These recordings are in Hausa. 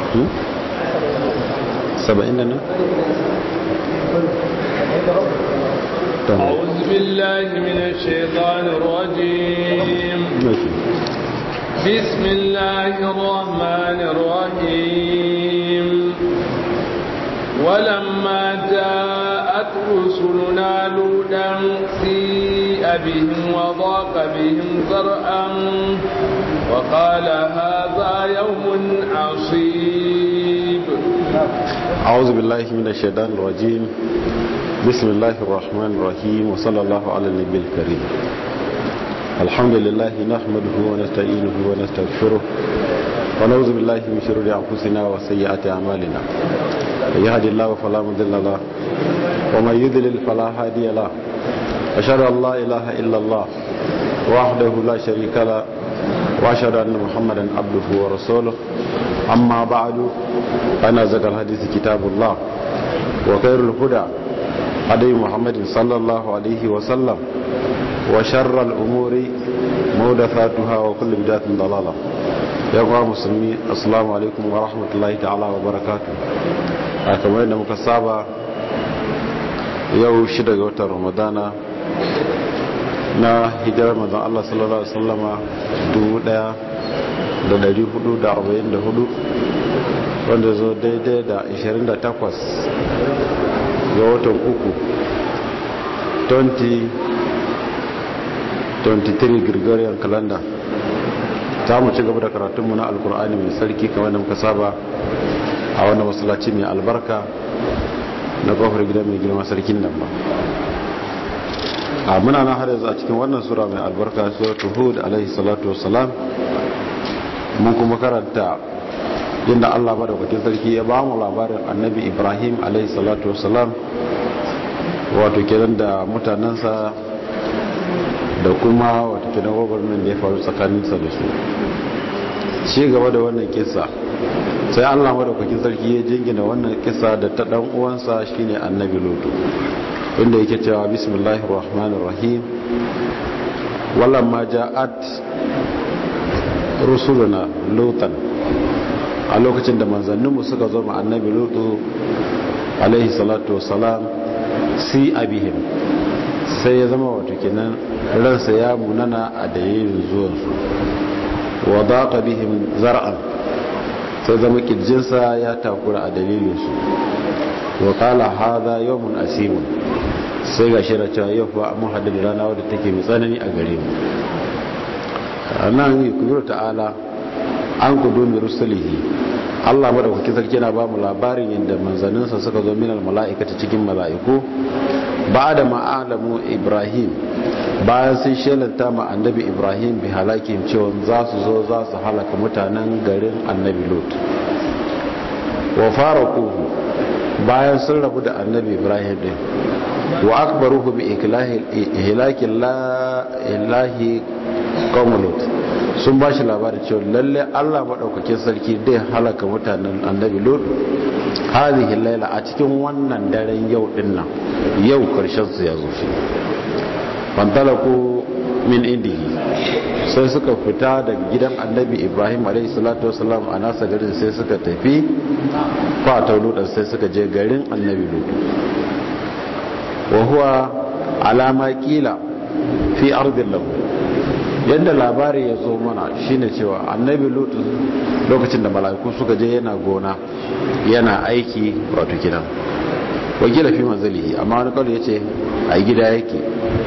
saba'in da nan أعوذ بالله من الشيطان الرجيم بسم الله الرحمن الرحيم ولما جاءت رسلنا لوطا سيء بهم وضاق بهم ذرعا وقال هذا يوم عصيب أعوذ بالله من الشيطان الرجيم بسم الله الرحمن الرحيم وصلى الله على النبي الكريم الحمد لله نحمده ونستعينه ونستغفره ونعوذ بالله من شرور أنفسنا وسيئات أعمالنا من يهد الله فلا مضل له ومن يضلل فلا هادي له أشهد أن لا إله إلا الله وحده لا شريك له وأشهد أن محمدا عبده ورسوله أما بعد أنا زكى الحديث كتاب الله وخير الهدى هدي محمد صلى الله عليه وسلم وشر الأمور محدثاتها وكل بدعة ضلالة يا أخوة مسلمين السلام عليكم ورحمة الله تعالى وبركاته kamar yadda muka saba yau shida ga watan ramadana na hijirar mazan Allah sallallahu Alaihi wasallama 1444 wanda zo daidai da 28 ga watan uku 2023 Gregorian calendar ta mu ci gaba da karatunmu na alkur'ani mai sarki kamar da muka saba a wannan masallaci mai albarka na kofar gidan mai girma sarkin nan ba a muna na har yanzu a cikin wannan sura mai albarka suratul hud alaihi salatu wassalam mun kuma karanta inda Allah madaukakin sarki ya ba mu labarin annabi Ibrahim alaihi salatu wassalam wato kenan da mutanensa da kuma wato kenan gwagwarmin da ya faru tsakaninsa da su ci gaba da wannan kisa sai Allah madaukakin sarki ya jingina wannan kisa da ta dan uwansa shine annabi lutu inda yake cewa bismillahir rahmanir rahim walamma ja'at rusuluna lutan a lokacin da manzanninmu suka zo ma annabi lutu alaihi salatu wassalam si abihim sai ya zama wato kenan ransa ya munana a dalilin zuwansu wa daqa bihim zar'an sai zama kirjinsa ya takura a dalilinsu wa kala hadha yawmun asimun sai ga shira cewa yau fa mun hadu da rana wadda take mai tsanani a gare mu nan yukubiru ta'ala an kudumi rusulihi Allah madaukakin sarki yana ba mu labarin yadda manzanninsa suka zo minal mala'ikata cikin mala'iku ba da ma'alamu Ibrahim bayan sun shelanta ma annabi Ibrahim bi halakin cewa za su zo za su halaka mutanen garin annabi Lot wa faraquhu bayan sun rabu da annabi Ibrahim din wa akbaruhu bi ihlahi la ilahi qawmut sun ba shi labarin cewa lalle Allah maɗaukakin sarki dai halaka mutanen annabi lut hadhihi laila a cikin wannan daren yau din nan yau karshen su ya zo shi fantalaku min indihi sai suka fita daga gidan annabi ibrahim alaihi salatu wasalam a nasa garin sai suka tafi kwata lutan sai suka je garin annabi lut wa huwa alama kila fi ardin lahu yadda labari ya zo mana shine cewa annabi lutu lokacin da mala'iku suka je yana gona yana aiki wato gidan wakila fi manzalihi amma wani kawai ya ce a gida yake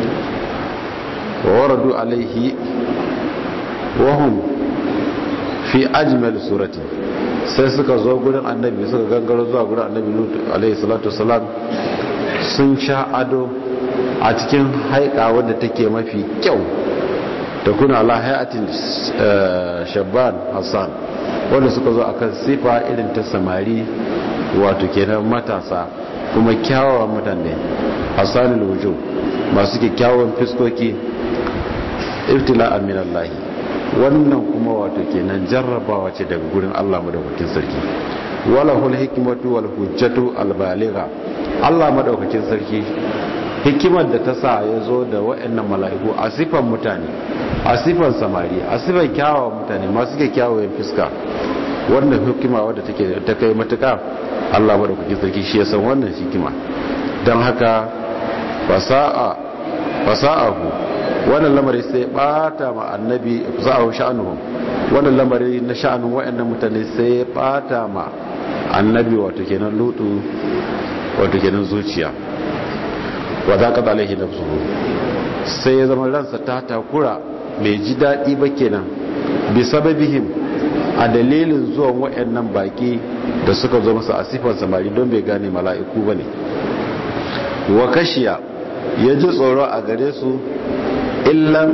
wa waradu alaihi wahum fi ajmal surati sai suka zo gurin annabi suka gangaro zuwa gurin annabi lutu alaihi salatu wasalam sun sha ado a cikin haika wadda take mafi kyau ta kuna ala hayatin shabban hassan wanda suka zo akan sifa irin ta samari wato kenan matasa kuma kyawawan mutane hassanul wujuh masu kyakkyawan fiskoki ibtila'an min Allah wannan kuma wato kenan jarrabawa ce daga gurin Allah madaukakin sarki wala hul hikmatu wal hujjatu al baligha Allah madaukakin sarki hikimar da ta sa ya zo da waɗannan mala'iku a sifan mutane a sifan samari a sifan kyawawan mutane masu kyakkyawan fuska wannan hikima wadda take ta kai matuka Allah madaukakin sarki shi ya san wannan hikima don haka fasa'a fasa'ahu wannan lamari sai bata ma annabi fasa'ahu sha'anuhum wannan lamari na sha'anun wayannan mutane sai bata ma annabi wato kenan lutu wato kenan zuciya wa zaqat alaihi nafsuhu sai ya zama ransa ta takura bai ji daɗi ba kenan bi sababihim a dalilin zuwan waɗannan baƙi da suka zo masa a sifar samari don bai gane mala'iku ba ne wa kashiya ya ji tsoro a gare su illan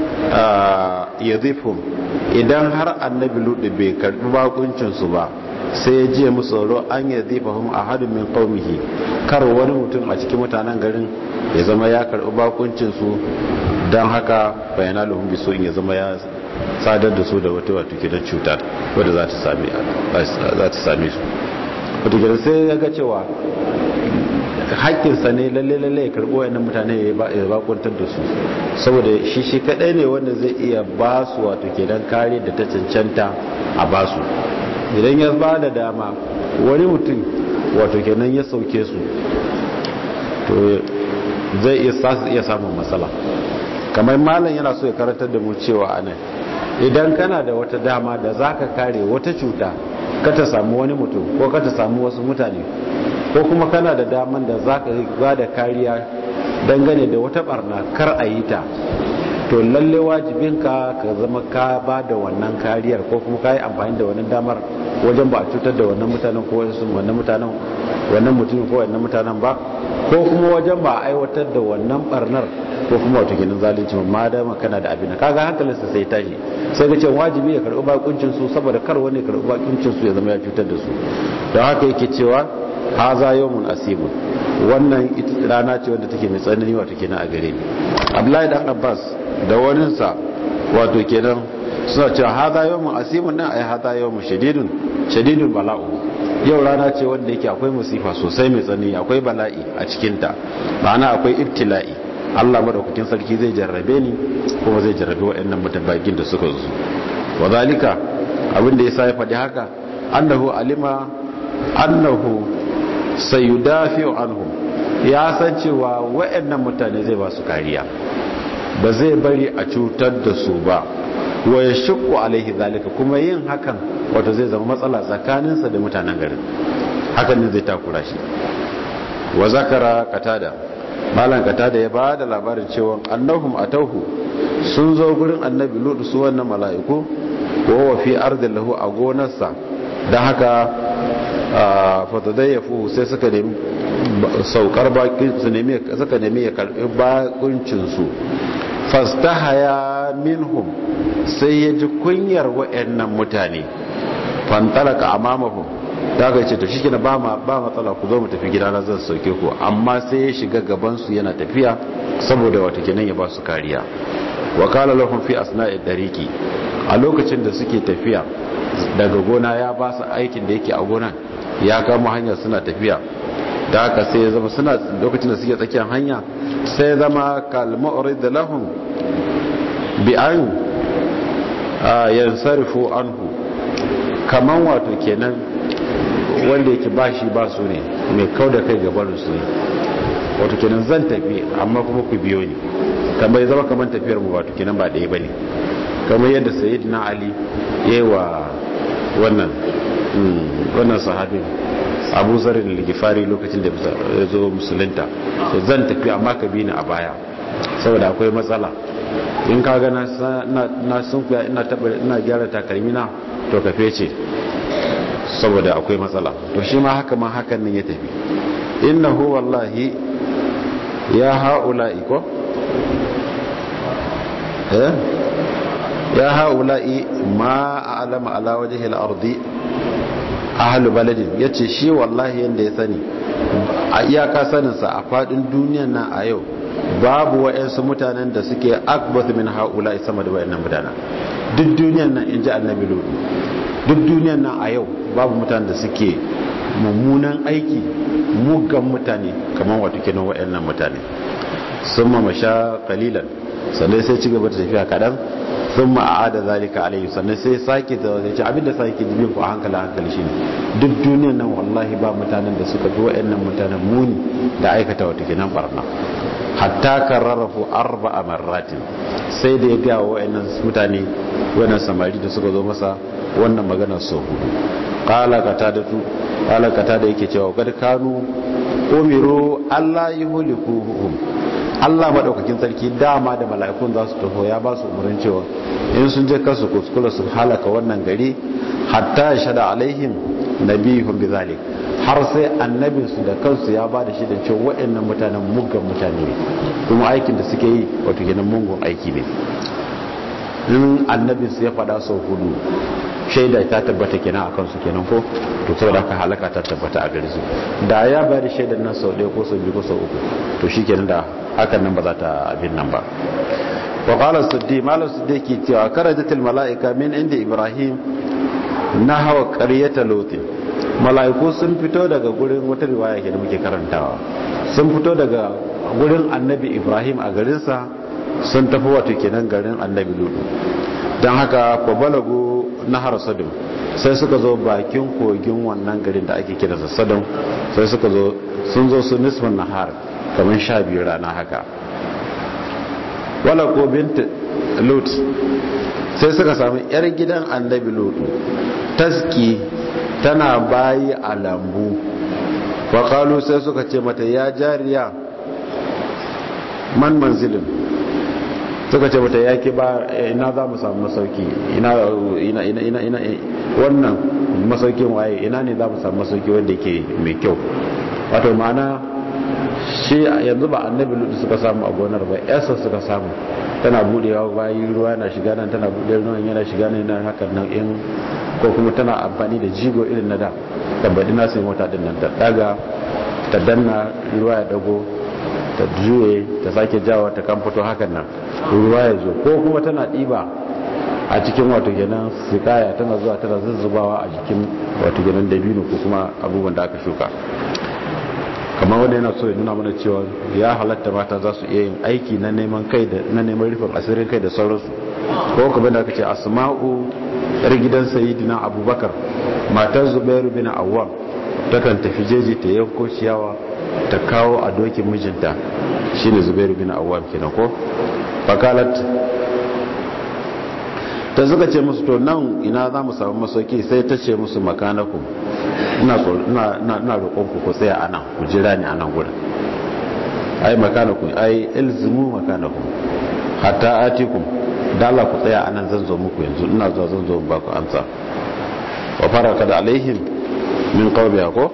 ya idan har annabi luɗu bai karɓi bakuncinsu ba sai ya ji musu tsoro an ya zifahun a hadin min ƙaumihi kar wani mutum a cikin mutanen garin ya zama ya karɓi bakuncinsu don haka bayana lahun biso in ya zama ya sadar da su da wata wata gidan cuta wadda za ta same su wata gidan sai ya ga cewa haƙƙinsa ne lalle lalle ya karɓo wayannan mutane ya bakuntar da su saboda shi shi kaɗai ne wanda zai iya ba su wato kenan kare da ta cancanta a ba su idan ya ba da dama wani mutum wato kenan ya sauke su to zai iya samun matsala kamar malam yana so ya karantar da mu cewa anan idan kana da wata dama da za ka kare wata cuta ka ta samu wani mutum ko ka ta samu wasu mutane ko kuma kana da daman da za ka ba da kariya dangane da wata barna kar a yi ta to lalle wajibinka ka zama ka ba da wannan kariyar ko kuma ka yi amfani da wannan damar wajen ba a cutar da wannan mutanen ko wannan mutanen wannan mutumin ko wannan mutanen ba ko kuma wajen ba a aiwatar da wannan barnar ko kuma wata ginin zalunci ma da kana da abin kaga hankalinsa sai tashi sai ga cewa wajibi ya karɓi bakuncin su saboda kar wani karɓi bakuncin su ya zama ya cutar da su don haka yake cewa haza yawmun asibun wannan rana ce wanda take mai tsanani wato kenan a gare ni Abdullahi dan Abbas da waninsa wato kenan suna cewa haza yawmun asibun nan ai haza yawmun shadidun shadidun bala'u yau rana ce wanda yake akwai musifa sosai mai tsanani akwai bala'i a cikinta ma'ana akwai ibtila'i Allah madaukakin sarki zai jarrabe ni kuma zai jarrabe waɗannan mutabbakin da suka zo wa zalika abin da yasa ya faɗi haka annahu alima annahu sayudafi'u anhum ya san cewa waɗannan mutane zai ba su kariya ba zai bari a cutar da su ba wa yashqu alaihi zalika kuma yin hakan wato zai zama matsala tsakaninsa da mutanen garin hakan ne zai takura shi wa zakara qatada malan qatada ya bada labarin cewa annahum atauhu sun zo gurin annabi lutu su wannan mala'iku wa wa fi ardin lahu a gonarsa dan haka fatadayyafu sai suka nemi saukar bakin su nemi suka nemi ya karbi bakuncin su fastahaya minhum sai ya ji kunyar wa'annan mutane fantalaka amamahum da aka ce to shi ba ba matsala ku zo mu tafi gida na zan sauke ku amma sai ya shiga gaban su yana tafiya saboda wata kenan ya ba su kariya wa qala lahum fi asna'i dariki a lokacin da suke tafiya daga gona ya ba su aikin da yake a gonan ya kama hanya suna tafiya da haka sai ya zama suna lokacin da suke tsakiyar hanya sai zama kalma'urid lahum bi an yansarifu anhu kaman wato kenan wanda yake bashi ba su ne mai kau da kai gabanin su ne wato kenan zan tafi amma kuma ku biyo ni kamar zama kamar tafiyar mu wato kenan ba ɗaya bane kamar yadda sayyidina ali yayi wa wannan wannan sahabin abu zarin ligifari lokacin da ya zo musulunta zan tafi amma ka bi ni a baya saboda akwai matsala in ka ga na sunkuya ina taba ina gyara takalmi na to ka fece saboda akwai matsala to shi ma haka ma hakan nan ya tafi innahu wallahi ya haula'i ko eh ya haula'i ma a'lama ala wajhi al-ardi ahlu baladin yace shi wallahi yanda ya sani a iyaka saninsa a fadin duniyan nan a yau babu wa'yansu mutanen da suke akbath min haula sama da wayannan mutanen duk duniyan nan inji annabi lutu duk duniyan nan a yau babu mutanen da suke mummunan aiki muggan mutane kamar wato kenan wayannan mutane sun mamasha kalilan sannan sai ci gaba da tafiya kadan sun ma'ada zalika alaihi sannan sai sake da zai ce abinda sake jibin ku a hankali hankali shine duk duniyan nan wallahi ba mutanen da suka bi wa'annan mutanen muni da aikata wata kenan barna hatta kararrafu arba'a marratin sai da ya ga wa'annan mutane wannan samari da suka zo masa wannan magana so hudu qala qatada tu qala qatada yake cewa kad kanu umiru Allah yuhlikuhum Allah madaukakin sarki dama da mala'ikun za su taho ya ba su umarnin cewa in sun je kasu kuskula su halaka wannan gari hatta shada alaihim nabihum bizalik har sai annabinsu da kansu ya ba da shi da cewa waɗannan mutanen muggan mutane ne kuma aikin da suke yi wato kenan mungun aiki ne in annabinsu ya faɗa sau hudu shaida ta tabbata kenan a kansu kenan ko to saboda haka halaka ta tabbata a gare su da ya bayar da shaidar nan sau ɗaya ko sau biyu ko sau uku to shi kenan da hakan nan ba za ta abin nan ba wa qala suddi malam suddi ke cewa karajatul malaika min inda ibrahim na hawa qaryata lutin mala'iku sun fito daga gurin wata riwaya ke da muke karantawa sun fito daga gurin annabi ibrahim a garinsa sun tafi wato kenan garin annabi lutu don haka balagu nahar sadum sai suka zo bakin kogin wannan garin da ake kira sadum sai suka zo sun zo su nisfin nahar kamar sha biyu rana haka wala ko bint lut sai suka samu yar gidan annabi lutu taski tana bayi a lambu faƙalu sai suka ce mata ya jariya man manzilin suka ce mata ya ke ba ina za mu samu masauki ina ina ina ina wannan masaukin waye ina ne za mu samu masauki wanda ke mai kyau wato ma'ana shi yanzu ba annabi lutu suka samu a gonar ba yasa suka samu tana budewa bayi ruwa na shiga nan tana bude ruwan yana shiga nan yana hakan nan in ko kuma tana amfani da jigo irin na da tambadi na sai mota din nan ta daga ta danna ruwa ya dago ta juye ta sake jawa ta kan fito hakan nan ruwa ya zo ko kuma tana diba a cikin wato kenan sikaya tana zuwa tana zuzzubawa a jikin wato kenan dabino ko kuma abubuwan da aka shuka kamar wanda yana so ya nuna mana cewa ya halatta mata za su iya yin aiki na neman kai da na neman rufin asirin kai da sauransu ko kuma da aka ce asma'u yar gidan sayidina abubakar matar zubairu bin awwam takan tafi jeji ta yanko ciyawa ta kawo a dokin mijinta shine zubairu bin awwam kenan ko fakalat ta suka ce musu to nan ina za mu samu masauki sai ta ce musu makanaku ina roƙonku ku tsaya a nan ku jira ni a nan gudun ai makanaku ai ilzimu makanaku hatta atikum dala ku tsaya a nan zan zo muku yanzu ina zuwa zan zo ba ku amsa wa fara kada alaihim min qawmiha ko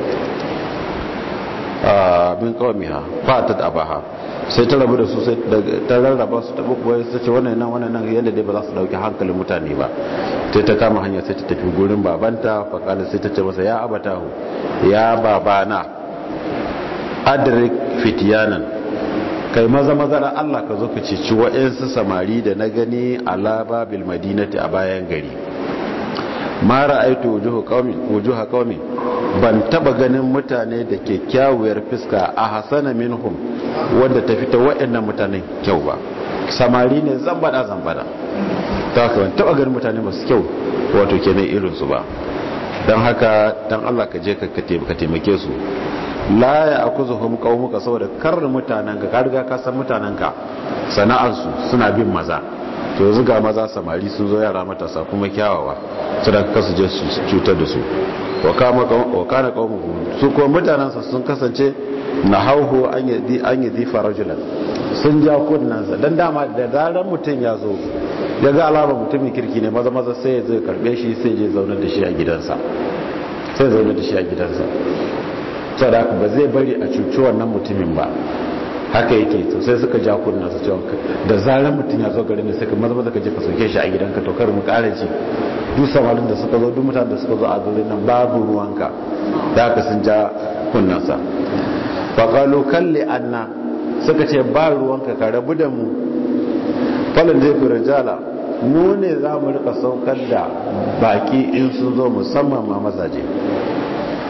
min qawmiha fa ta abaha sai ta rabu da su sai ta rarraba su ta bukuwa sai ce wannan nan wannan nan yadda dai ba za su dauki hankalin mutane ba sai ta kama hanya sai ta tafi gurin babanta fa kala sai ta ce masa ya abatahu ya babana adrik fitiyanan kai maza maza da Allah ka zo ka cici wa'ansu samari da na gani ala babil madinati a bayan gari ma ra'aitu wujuhu qaumi wujuha qaumi ban taba ganin mutane da kyakkyawar fuska a hasana minhum wanda ta fita waɗannan mutanen kyau ba samari ne zambada zambada ta haka ban taba ganin mutane masu kyau wato kenan irin su ba don haka don Allah ka je ka taimake su la ya akuzuhum qaumuka saboda kar mutanen ka ka riga ka san mutanen ka sana'arsu suna bin maza to yanzu ga maza samari sun zo yara matasa kuma kyawawa suna kasu je su cutar da su wa kana qaumuhu su kuma mutanensa sun kasance na hauhu an yi difa rajulan sun ja kunnansa don dama da zarar mutum ya zo ya ga alama mutumin kirki ne maza maza sai ya zai karbe shi sai je zaunar da shi a gidansa sai zaunar da shi a gidansa saboda ba zai bari a cuci wannan mutumin ba haka yake to sai suka ja kunna su cewa da zarar mutum ya zo garin da suka maza maza ka je ka sauke shi a gidanka to kar mu kara ji duk samarin da suka zo duk mutanen da suka zo a garin nan babu ruwanka da haka sun ja kunnansa fa qalu kalli anna suka ce ba ruwanka ka rabu da mu falan da fi rijala mu ne za mu rika saukar da baki in sun zo musamman ma mazaje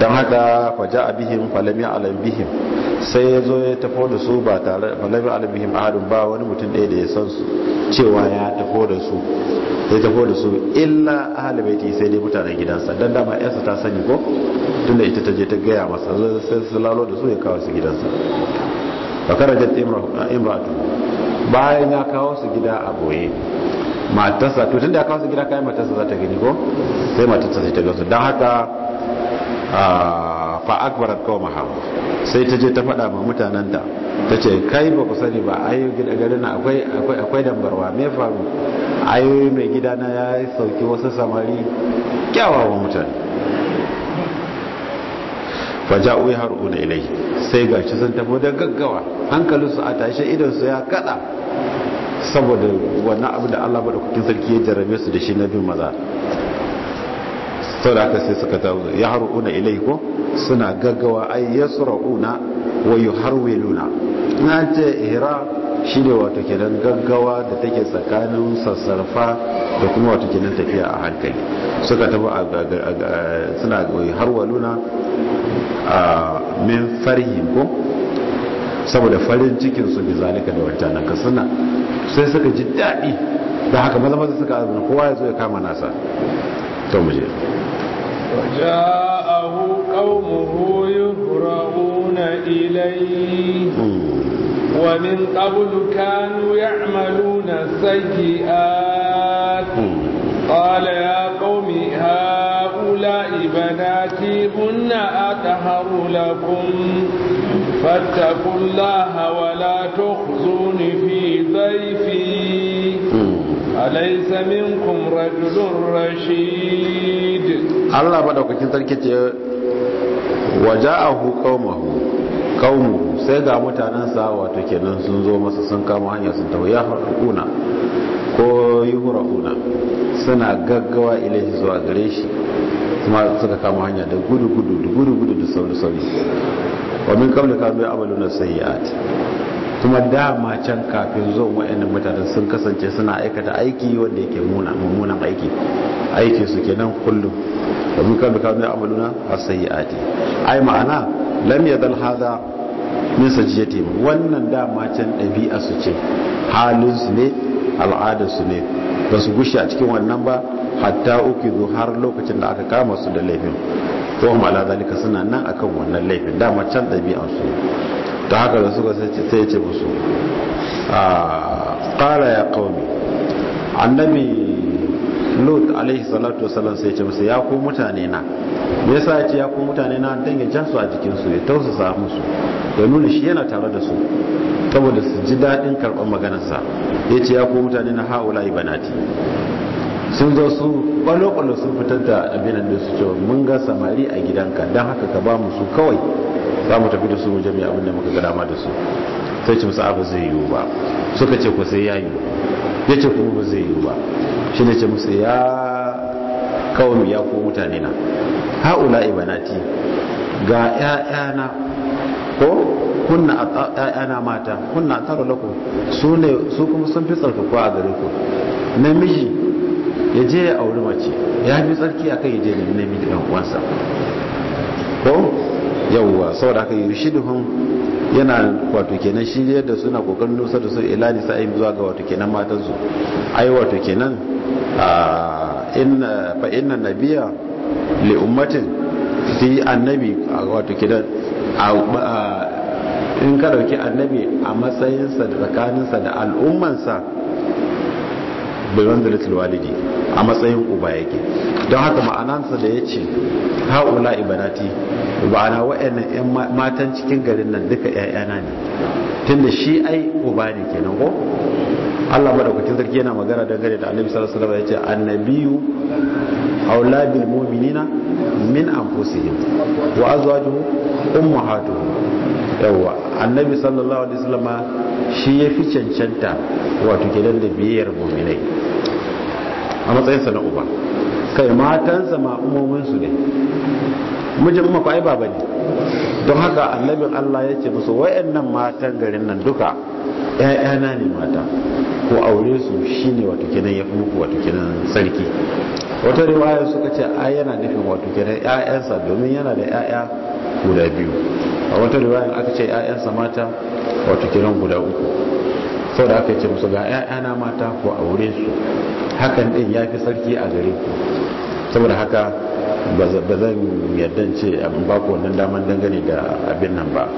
don haka faja a bihim falami alam bihim sai ya zo ya tafo da su ba tare falami alam bihim ahadun ba wani mutum ɗaya da ya san su cewa ya tafo da su ya tafo da su illa ahli baiti sai dai mutanen gidansa dan dama yarsa ta sani ko tunda ita ta je ta gaya masa sai su lalo da su ya kawo su gidansa fakarajat imratu bayan ya kawo su gida a boye matarsa to tunda ya kawo su gida kayan matarsa za ta gani ko sai matarsa sai ta gasu don haka fa akbarat qaumaha sai ta je ta faɗa ma mutanen ta ta ce kai ba ku sani ba ayo gida garin akwai akwai akwai dambarwa me faru ayo mai gida na ya sauki wasu samari kyawawan mutane faja'u haruna ilai sai gashi sun tafi da gaggawa hankalinsu a tashe idansu ya kada saboda wannan abu da Allah madaukakin sarki ya jarrabe su da shi na bin maza sau da aka sai suka tawo ya haruna ilai ko suna gaggawa ai yasra'una wa yuharwiluna na ce ihra shine wato kenan gaggawa da take tsakanin sassarfa da kuma wato kenan tafiya a hankali suka tafi suna harwaluna a min farhin ko saboda farin cikin su bi zalika da wancan ka suna sai suka ji daɗi da haka maza maza suka azumi kowa ya zo ya kama nasa to mu je وجاءه قومه يهرعون إليه ومن قبل كانوا يعملون السيئات قال يا قوم هؤلاء بناتي هن أطهر لكم فاتقوا الله ولا تخزون في ضيفي أليس منكم رجل رشيد الله بدأ sarki ce waja'ahu qaumahu qaumu sai ga mutanansa wato kenan sun zo masa sun kama hanya sun tawo ya haruna ko yuhra'una suna gaggawa ilahi zuwa gare shi kuma suka kama hanya da gudu gudu da gudu gudu da sauri sauri wa min qabli kanu ya'maluna sayyi'at kuma dama can kafin zuwan wayannan mutanen sun kasance suna aikata aiki wanda yake muna mummunan aiki aiki su kenan kullum wa min qabli kanu ya'maluna as-sayyi'ati ai ma'ana lam yadal hadha min sajiyati wannan dama can dabi'a su ce halin su ne al'adar su ne ba su gushe a cikin wannan ba hatta uku zo har lokacin da aka kama su da laifin ko ala zalika suna nan akan wannan laifin dama can ɗabi'an su ta haka da suka sai ya ce musu ƙara ya ƙaumi annabi lut alaihi salatu wasalam sai ya ce musu ya ku mutane na me yasa ya ce ya ku mutane na dan ya jan su a jikin su ya tausasa musu ya nuna shi yana tare da su saboda su ji daɗin karɓar maganarsa ya ce ya ku mutane na haula ibanati sun zo su kwallo-kwallo sun fitar da abinan da su cewa mun ga samari a gidanka don haka ka ba mu su kawai za mu tafi da su wajen mai abin da muka ga dama da su sai ce musu abu zai yiwu ba suka ce ku sai ya yiwu ya ce kuma ba zai yiwu ba shi ne ce musu ya kawo ya ko mutane na haula ibanati ga 'ya'yana ko kunna ‘ya'yana mata kunna tara lako su ne su kuma sun fi tsarkakuwa a gare ku namiji ya je ya auri mace ya fi tsarki a kan ya je da namiji ɗan uwansa ko yawwa saboda haka yi shiduhun yana wato kenan shi da suna kokarin nusa da su ila nisa ayin zuwa ga wato kenan matansu ai wato kenan inna fa inna nabiya li ummatin fi annabi wato kenan in ka dauki annabi a matsayinsa da tsakaninsa da al'ummansa bilwan da walidi a matsayin uba yake don haka ma'anansa da ya ce haula ibanati ba'ana wa'annan 'yan matan cikin garin nan duka 'ya'yana ne tunda shi ai uba ne kenan ko Allah madaukakin sarki yana magana dangane da Annabi sallallahu alaihi wasallam yace annabiyu aula bil mu'minina min anfusihim wa azwajuhu ummahatuhum yawa annabi sallallahu alaihi wasallam shi yafi cancanta wato gidan da biyayyar mu'minai a matsayinsa na uba kai matansa ma umomin su ne mijin umma ai baba ne don haka annabin Allah ya ce musu wayannan matan garin nan duka ‘ya'yana ne mata ko aure su shine wato kenan ya fi muku wato kenan sarki wata riwaya suka ce a yana nufin wato kenan ‘ya'yansa domin yana da ‘ya'ya guda biyu a wata riwaya aka ce ‘ya'yansa mata wato kenan guda uku sau da aka ce musu ga ‘ya'yana mata ko aure su hakan ɗin ya fi sarki a gare ku saboda haka ba zan yadda ce abin ba ku wannan daman dangane da abin nan ba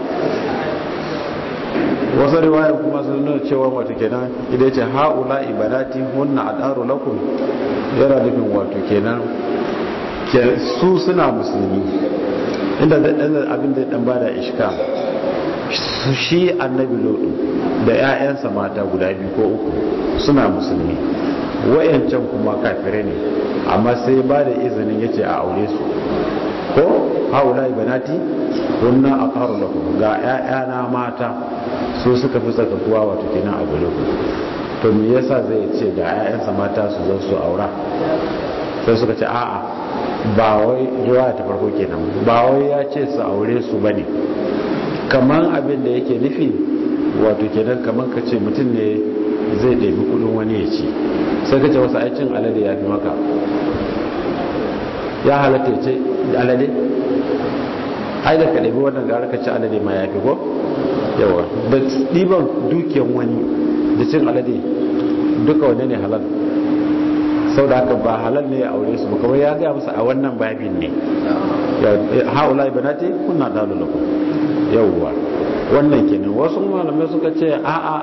wasu riwayar kuma sun nuna cewa wato kenan idan ce haula ibadati hunna adaru lakum yana nufin wato kenan su suna musulmi inda abin da dan bada ishka su shi annabi lodu da 'ya'yansa mata guda biyu ko uku suna musulmi wayancan kuma kafire ne amma sai ba da izinin yace a aure su ko haula ibanati kunna aqaru lakum ga ƴaƴana mata su suka fi tsakakuwa wato kenan a gare ku to me yasa zai ce ga ƴaƴansa mata su zo su aura sai suka ce a'a ba wai riwaya ta farko kenan ba wai ya ce su aure su bane kaman abin da yake nufi wato kenan kaman ka ce mutum ne zai ɗabi kudin wani ya ci sai ka ce wasu aikin alade ya fi maka ya halatta ya ce alade ai da ka ɗabi wannan gara ka ci alade ma ya fi ko yawa da ɗiban dukiyan wani da cin alade duka wane ne halal sau da haka ba halal ne ya aure su ba ya gaya musu a wannan babin ne haula ibanati kunna dalu lakum yawwa wannan kenan wasu malamai suka ce a'a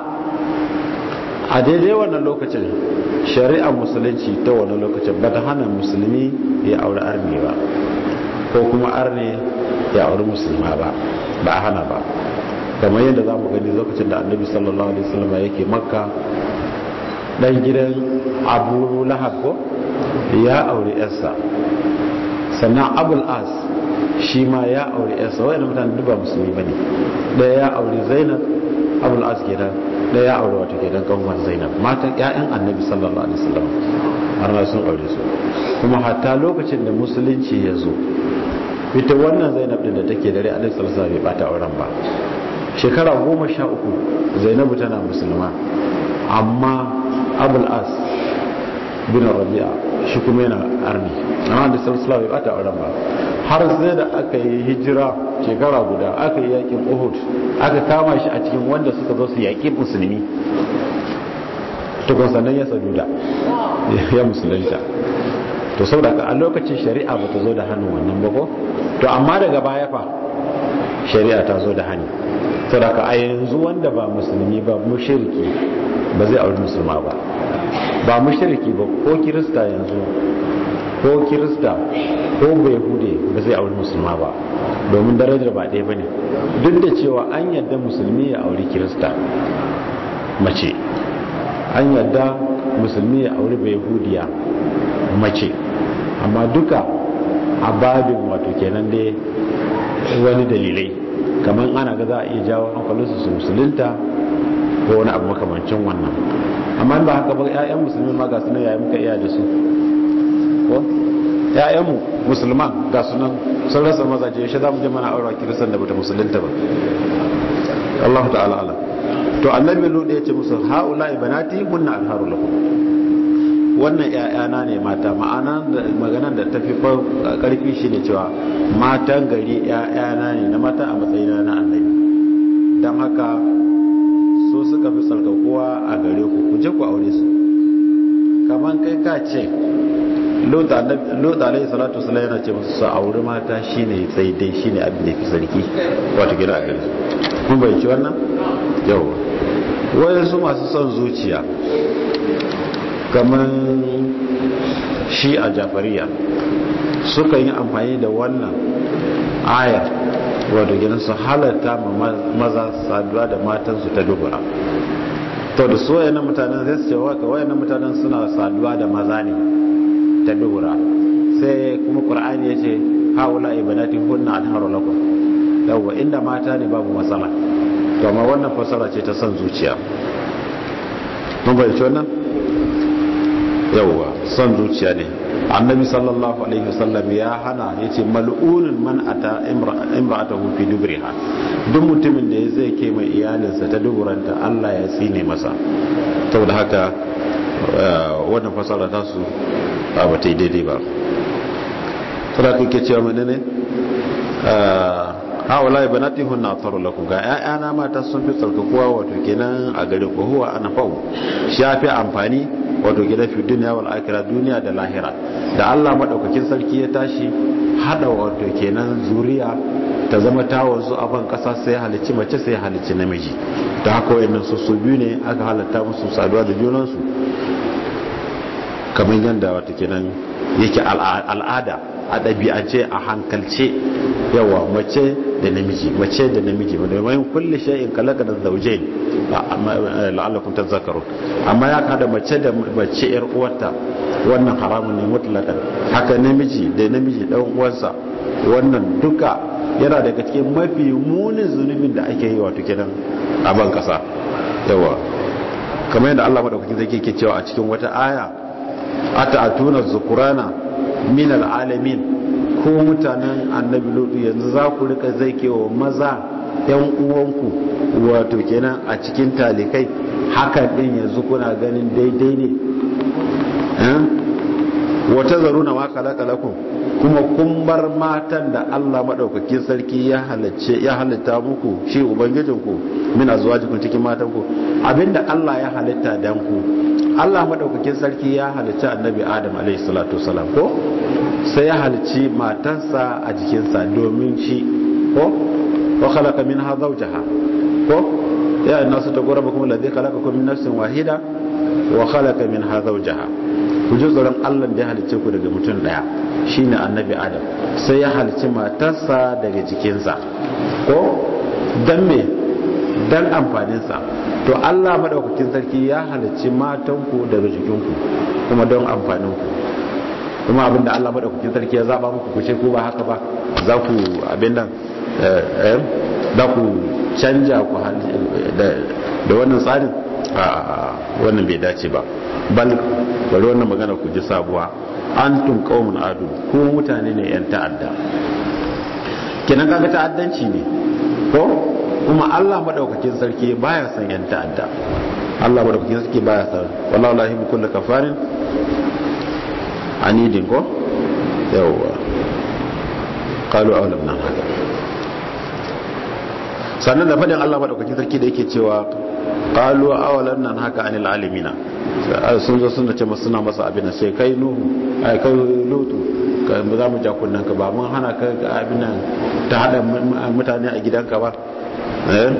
a daidai wannan lokacin shari'ar musulunci ta wani lokacin ba ta hana musulmi ya aure arni ba ko kuma arni ya aure musulma ba ba a hana ba kamar yadda za mu gani lokacin da annabi sallallahu alaihi wasallam yake makka dan gidan abu lahab ko ya aure yarsa sannan abul as shi ma ya aure yarsa wayannan mutane duk ba musulmi bane daya ya aure zainab abul as kenan da ya aure wata kenan kanwar zainab matan ƴaƴan annabi sallallahu alaihi wasallam har ma sun aure su kuma hatta lokacin da musulunci ya zo ita wannan zainab din da take dare annabi sallallahu alaihi wasallam bai bata auren ba shekara goma sha uku zainabu tana musulma amma abul as bin rabi'a shi kuma yana arni amma da sallallahu bai bata auren ba har sai da aka yi hijira shekara guda aka yi yakin uhud aka kama shi a cikin wanda suka zo su yaƙi musulmi tukun sannan ya saduda ya musulunta to sau da a lokacin shari'a ba ta zo da hannun wannan bako to amma daga baya fa shari'a ta zo da hannu sau da a yanzu wanda ba musulmi ba mushirki ba zai auri musulma ba ba mushirki ba ko kirista yanzu ko kirista ko bai hude ba zai auri musulma ba domin darajar ba ɗaya ba ne duk da cewa an yadda musulmi ya auri kirista mace an yadda musulmi ya auri bai hudiya mace amma duka a babin wato kenan dai wani dalilai kamar ana ga za a iya jawo hankalinsu su musulunta ko wani abu makamancin wannan amma ba haka ba 'ya'yan musulmi ma ga sunan yayi muka iya da su ko ‘ya'yanmu musulman ga sunan sun rasa mazaje shi za mu je mana aura kiristan da bata musulunta ba Allah ta'ala ala to annabi lode ya ce musu haula ibanati hunna alharu lakum wannan ‘ya'yana ne mata ma'ana maganan da tafi karfi shi ne cewa matan gari ‘ya'yana ne na mata a matsayina na annabi don haka so suka fi tsarkakuwa a gare ku ku je ku aure su kamar kai ka ce lot alayhi salatu wasallam yana ce musu su auri mata shine sai dai shine abin da fi sarki wato gina a gare su kun bai ci wannan yawa wayansu masu son zuciya kamar shi a jafariya suka yi amfani da wannan ayar wato gina su halatta ma maza saduwa da matansu ta dubura to da su wayannan mutanen zai su ce waka wayannan mutanen suna saduwa da maza ne ta dubura sai kuma qur'ani ya ce haula ibadati hunna alharu lakum yawa inda mata ne babu matsala to amma wannan fasara ce ta son zuciya mun bai ci wannan yawa son zuciya ne annabi sallallahu alaihi wasallam ya hana yace mal'unun man ata imra'atahu fi dubriha duk mutumin da ya zai ke mai iyalinsa ta duburanta Allah ya tsine masa saboda haka wannan fasara ta su ba ta yi daidai ba saboda kake cewa menene haula banati hunna taru lakum ga ƴaƴana mata sun fi tsarkakuwa wato kenan a gare ku huwa anfa'u shafi amfani wato gida fi duniya wal akhirah duniya da lahira da Allah madaukakin sarki ya tashi hada wato kenan zuriya ta zama tawon su a ban kasa sai halicci mace sai halicci namiji da haka wayannan su su biyu ne aka halatta musu saduwa da junan su kamar yadda wato kenan yake al'ada a ɗabi'ance a hankalce yawa mace da namiji mace da namiji domin kulle shay'in kalaka da zauje la'allakum tazakkarun amma ya kada mace da mace yar uwarta wannan haramun ne mutlaqan haka namiji da namiji dan uwarsa wannan duka yana daga cikin mafi munin zunubin da ake yi wato kenan a ban kasa yawa kamar yadda Allah madaukakin zai ke cewa a cikin wata aya ata atuna zukurana min al'alamin ko mutanen annabi lutu yanzu za ku rika zai kewa maza yan uwanku wato kenan a cikin talikai hakan din yanzu kuna ganin daidai ne wata zaru na maka lakalakun kuma kun bar matan da Allah maɗaukakin sarki ya halitta muku shi ubangijinku mina zuwa jikun cikin matanku abinda Allah ya halitta dan ku Allah maɗaukakin sarki ya halitta annabi Adam alaihi salatu wasalam ko sai ya halicci matarsa a jikinsa domin shi ko wa khalaqa minha zawjaha ko ya nasu taqrabukum alladhi khalaqakum min nafsin wahida wa khalaqa minha zawjaha ku ji tsoron Allah da ya halicce ku daga mutum daya shine annabi Adam sai ya halicci matarsa daga jikinsa ko dan me dan amfaninsa to Allah madaukakin sarki ya halicci matanku daga jikinku kuma don amfaninku kuma abinda Allah madaukakin sarki ya zaba muku ku ce ko ba haka ba za ku abin nan za ku canja ku da wannan tsarin a wannan bai dace ba bal bari wannan magana ku ji sabuwa antum qaumun adu ko mutane ne yan ta'adda kenan kaga ta'addanci ne ko kuma Allah madaukakin sarki baya son yan ta'adda Allah madaukakin sarki baya son wallahi la yuhibbu kullu kafarin anidin ko yawwa qalu awlam nan haka sannan da fadin Allah madaukakin sarki da yake cewa qalu awalan nan haka anil alimina sun zo suna ce masu suna masa abin sai kai nuhu ai kai lutu ka za mu ja kunnan ka ba mun hana ka abin nan ta hada mutane a gidanka ba eh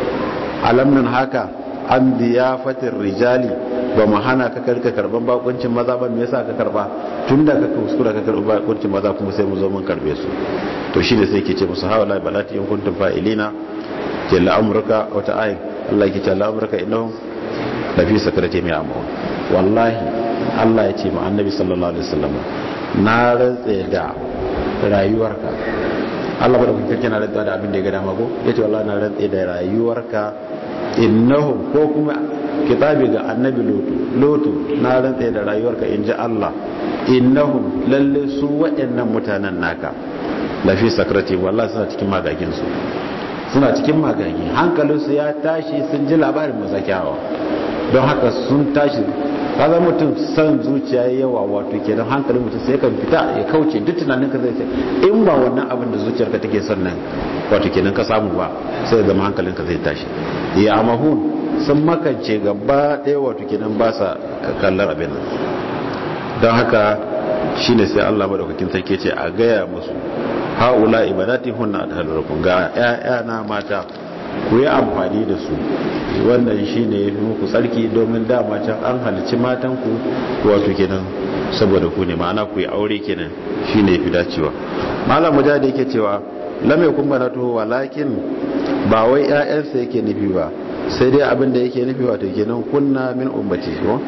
alam nan haka an biyafatir rijali ba mu hana ka karka karban bakuncin maza ba me yasa ka karba tunda ka kuskura ka karba bakuncin maza kuma sai mu zo mun karbe su to shine sai ke ce musu hawala balati in kuntum fa'ilina jalla amurka wata ayin Allah ke jalla amurka innahum la fi sakrati mai amma wallahi Allah ya ce ma annabi sallallahu alaihi wasallam na rantse da rayuwarka Allah bada kuka kina rantsa da abin da ya ga dama ko yace wallahi na rantse da rayuwarka innahum ko kuma kitabi ga annabi lutu lutu na rantse da rayuwarka inji Allah innahum lalle su waɗannan mutanen naka lafi sakrati wallahi suna cikin magagin su suna cikin magagi hankalinsu ya tashi sun ji labarin mazakiyawa don haka sun tashi kaza mutum san zuciya ya yawa wato kenan hankalin mutum sai kan fita ya kauce duk tunanin ka zai ce in ba wannan abin da zuciyarka take son nan wato kenan ka samu ba sai zama hankalin ka zai tashi ya amahun sun makance gaba ɗaya wato kenan ba sa kallon abin nan don haka shine sai Allah madaukakin sarki ce a gaya musu haula ibadati hunna atahalakum ga ƴaƴana mata ku yi amfani da su wannan shine yafi muku tsarki domin dama can an halici matan ku wato kenan saboda ku ne ma'ana ku yi aure kenan shine yafi dacewa malam mujahid yake cewa lam yakun banatu walakin ba wai ƴaƴansa yake nufi ba sai dai abin da yake nufi wato kenan kunna min ummati ko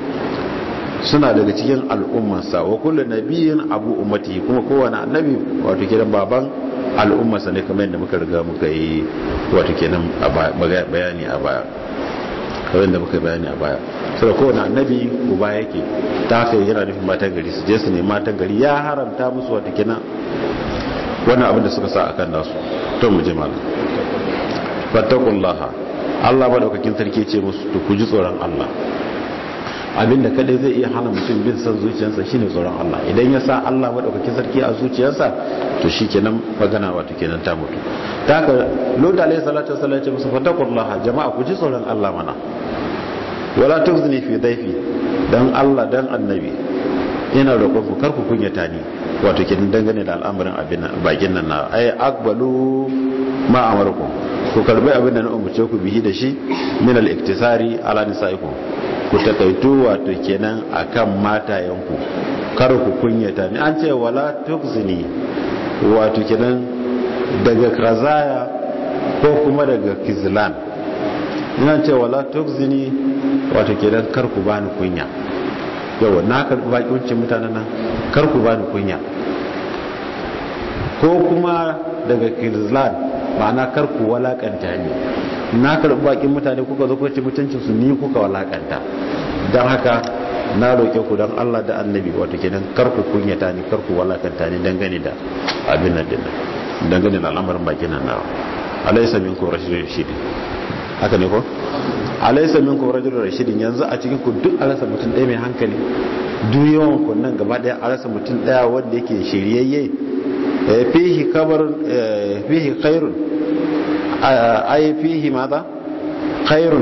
suna daga cikin al'ummarsa wa kullu nabiyyin abu ummati kuma kowane annabi wato kenan baban al'ummarsa ne kamar yadda muka riga muka yi wato kenan bayani a baya kawai da muka bayani a baya sai kowane annabi uba yake ta haka yana nufin matan gari su je su ne matan gari ya haramta musu wata kina wannan abin da suka sa akan nasu to mu je malam fattakullaha Allah madaukakin sarki ce musu to ku ji tsoron Allah abinda kadai zai iya hana mutum bin san zuciyarsa shine tsoron Allah idan ya sa Allah madaukakin sarki a zuciyarsa to shikenan magana wato kenan ta mutu ta haka lota alayhi salatu wasallam ya ce musu fattakullaha jama'a ku ji tsoron Allah mana wala tuzni fi daifi dan Allah dan annabi ina roƙon ku kar ku kunyata ni wato kenan dangane da al'amarin abin bakin nan na ay akbalu ma amarukum ku karbi abin da na umarce ku bihi da shi min al-iktisari ala nisaikum ku takaitu wato kenan akan matayenku kar ku kunyata ni an ce wala tukzini wato kenan daga krazaya ko kuma daga kizlan ina ce wala tukzini wato kenan kar ku bani kunya yawa na karbi bakiwancin mutanen nan kar ku bani kunya ko kuma daga kizlan ma'ana kar ku walakanta ni na karbi bakin mutane kuka zo kuka ci mutuncin su ni kuka walakanta don haka na roƙe ku don Allah da annabi wato kenan kar ku kunyata ni kar ku walakanta ni dangane da abin nan din dangane da al'amarin bakin nan nawa alaysa minkum rashidun rashidin haka ne ko alaysa minkum rajulun rashidin yanzu a cikin ku duk alasa mutum ɗaya mai hankali duk yawan ku nan gaba ɗaya alasa mutum ɗaya wanda yake shiryayye fihi kabar fihi khairun ay fihi madha khairun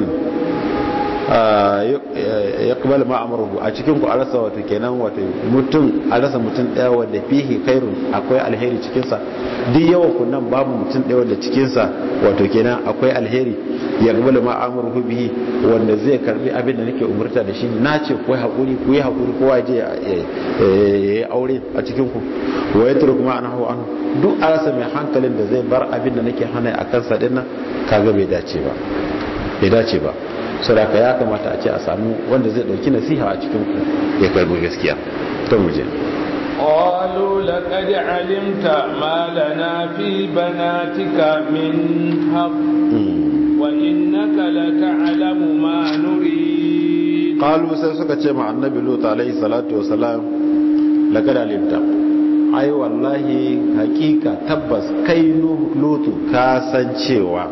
yaqbal ma amruhu a cikin ku arasa wato kenan wato mutum arasa mutum daya wanda fihi khairun akwai alheri cikin sa duk yawan ku nan babu mutum daya wanda cikin sa wato kenan akwai alheri yaqbal ma amruhu bihi wanda zai karbi abin da nake umurta da shi na ce ku hakuri ku yi hakuri kowa je ya aure a cikin ku wa yatruk ma anhu an duk arasa mai hankalin da zai bar abin da nake hana a kansa dinnan kaga bai dace ba bai dace ba saboda ya kamata a ce a samu wanda zai dauki nasiha a cikin ku ya karbi gaskiya to mu je قالوا لقد علمت ما لنا في بناتك من حق وإنك لتعلم ما نريد قالوا sai suka ce ma annabi lut alaihi salatu wasalam laqad alimta ai wallahi hakika tabbas kai lutu ka san cewa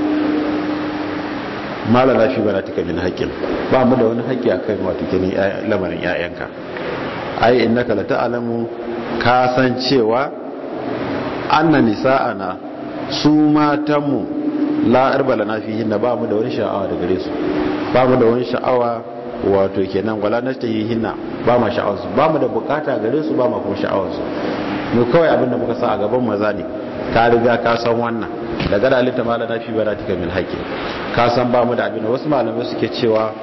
mala na fi banatika min haƙƙin ba mu da wani haƙƙi akan wato kini lamarin ƴaƴanka ai innaka la ta'lamu ka san cewa anna nisa'ana su matanmu la arbala na fihin ba mu da wani sha'awa da gare su ba mu da wani sha'awa wato kenan wala nashtahihinna ba ma sha'awar su ba mu da bukata gare su ba ma kuma sha'awar su mu kawai abin da muka sa a gaban maza ne ka riga ka san wannan daga da alinta mala na fi baratika min haƙƙi ka san ba mu da abin wasu malamai suke cewa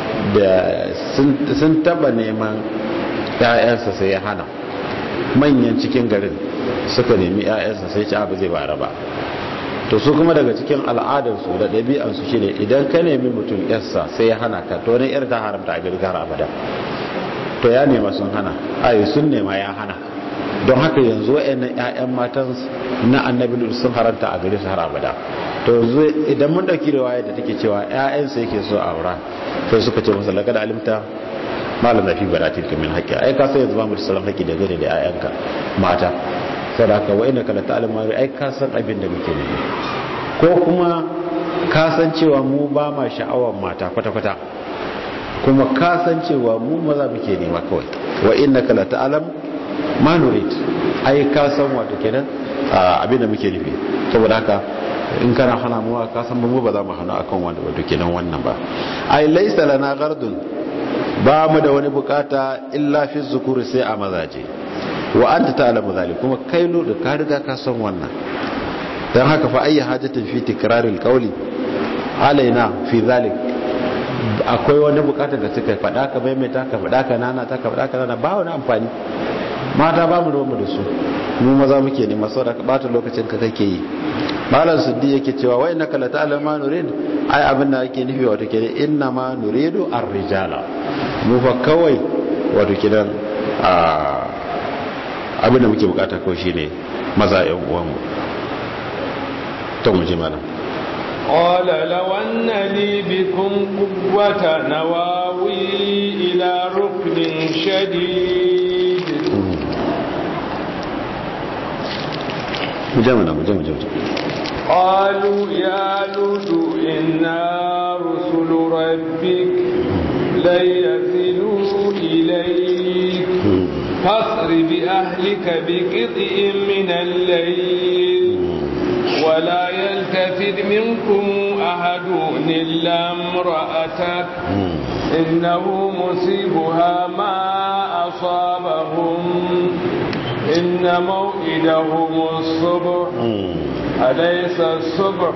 da sun taba neman ‘ya'yansa sai ya hana manyan cikin garin suka nemi ‘ya'yansa sai ci abu zai bara ba to su kuma daga cikin al'adarsu da ɗabi'ansu shi ne idan ka nemi mutum ‘yarsa sai ya hana ka to wani ‘yar ta haramta a gari har abada to ya nema sun hana ayi sun nema ya hana don haka yanzu wa'annan ‘ya'yan matan na annabi sun haranta a gari su har abada to yanzu idan mun ɗauki da waye da take cewa ‘ya'yansa yake so a aura sai suka ce masa lagada alimta malam na fi baratin ka min haƙƙi ai ka san yanzu ba mu da sauran haƙƙi da gare da ƴaƴanka mata sai da ka wa ina kala ta'alim ma ai ka san abin da muke nufi ko kuma ka san cewa mu ba ma sha'awar mata kwata kwata kuma ka san cewa mu maza muke nema kawai wa inna kala ta'alam ma nurid ai ka san wato kenan abin da muke nufi saboda haka in kana hana mu ka san mu ba za mu hana akan wanda wato kenan wannan ba ai laysa lana gardun ba mu da wani bukata illa fi zukuri sai a mazaje wa anta ta'lamu zalik kuma kai lo da ka riga ka san wannan dan haka fa ayyi hajatin fi tikraril qawli alaina fi zalik akwai wani bukata da suka fada ka maimaita ka fada ka nana ta ka fada ka nana ba wani amfani mata ba mu da mu da su mu maza muke ne masu da bata lokacin ka kake yi malam suddi yake cewa wai naka la ta'lam ma nurid ai abin da yake nufi wato kenan inna ma nuridu ar-rijala mu fa kawai wato kenan a abin da muke bukata kawai shine maza yan uwan mu to mu ji malam قال لو أن لي بكم قوة نواوي إلى ركن شديد mujamana mujamana قالوا يا لوط إنا رسل ربك لن يصلوا إليك فاصر بأهلك بقطع من الليل ولا يلتفت منكم أحد إلا امرأتك إنه مصيبها ما أصابهم إن موئدهم الصبح أليس الصبح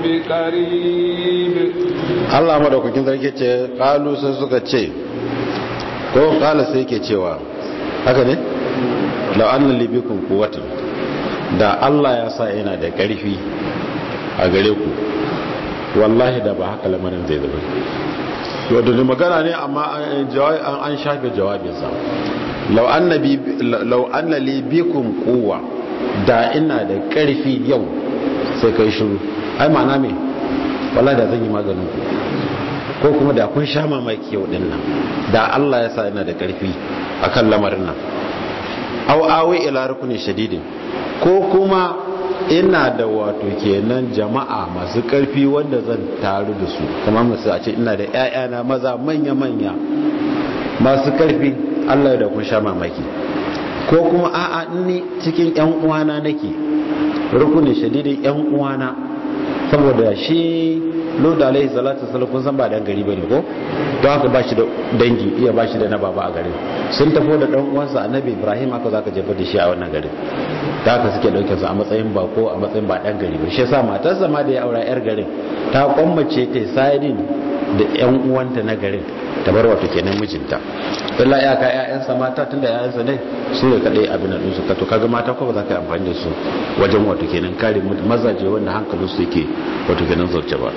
بقريب Allah madaukakin sarki ce kalu sai suka ce ko kala sai ke cewa haka ne law anna libikum quwwatan da Allah ya sa yana da ƙarfi a gare ku wallahi da ba haka lamarin zai zama wadda da magana ne amma an shafe jawabinsa law anna libikum quwwa da ina da ƙarfi yau sai kai shiru ai ma'ana me wallahi da zan yi maganin ku ko kuma da kun sha mamaki yau din nan da Allah ya sa ina da ƙarfi akan lamarin nan aw awi ila rukunin shadidin ko kuma ina da wato kenan jama'a masu karfi wanda zan taru da su kamar masu a ce ina da 'ya'yana maza manya-manya masu karfi allah da kun sha mamaki ko kuma a'a ni cikin 'yan uwana nake rukunin shadidin 'yan uwana saboda shi loda alaihi salatu wasallam kun san ba dan gari bane ko don haka ba shi da dangi iya ba shi da na baba a garin sun tafi da dan uwansa annabi ibrahim aka zaka jefa da shi a wannan garin da haka suke dauke su a matsayin bako a matsayin ba dan gari ba shi yasa matarsa ma da ya aura yar garin ta kwammace ta sayidin da yan uwanta na garin ta bar wato kenan mijinta illa ya ka ƴaƴansa mata tunda ƴaƴansa ne su ne kadai abin da su ka to kaga mata ko ba za ka yi amfani da su wajen wato kenan kare mazaje wanda hankalin su yake wato kenan zauce ba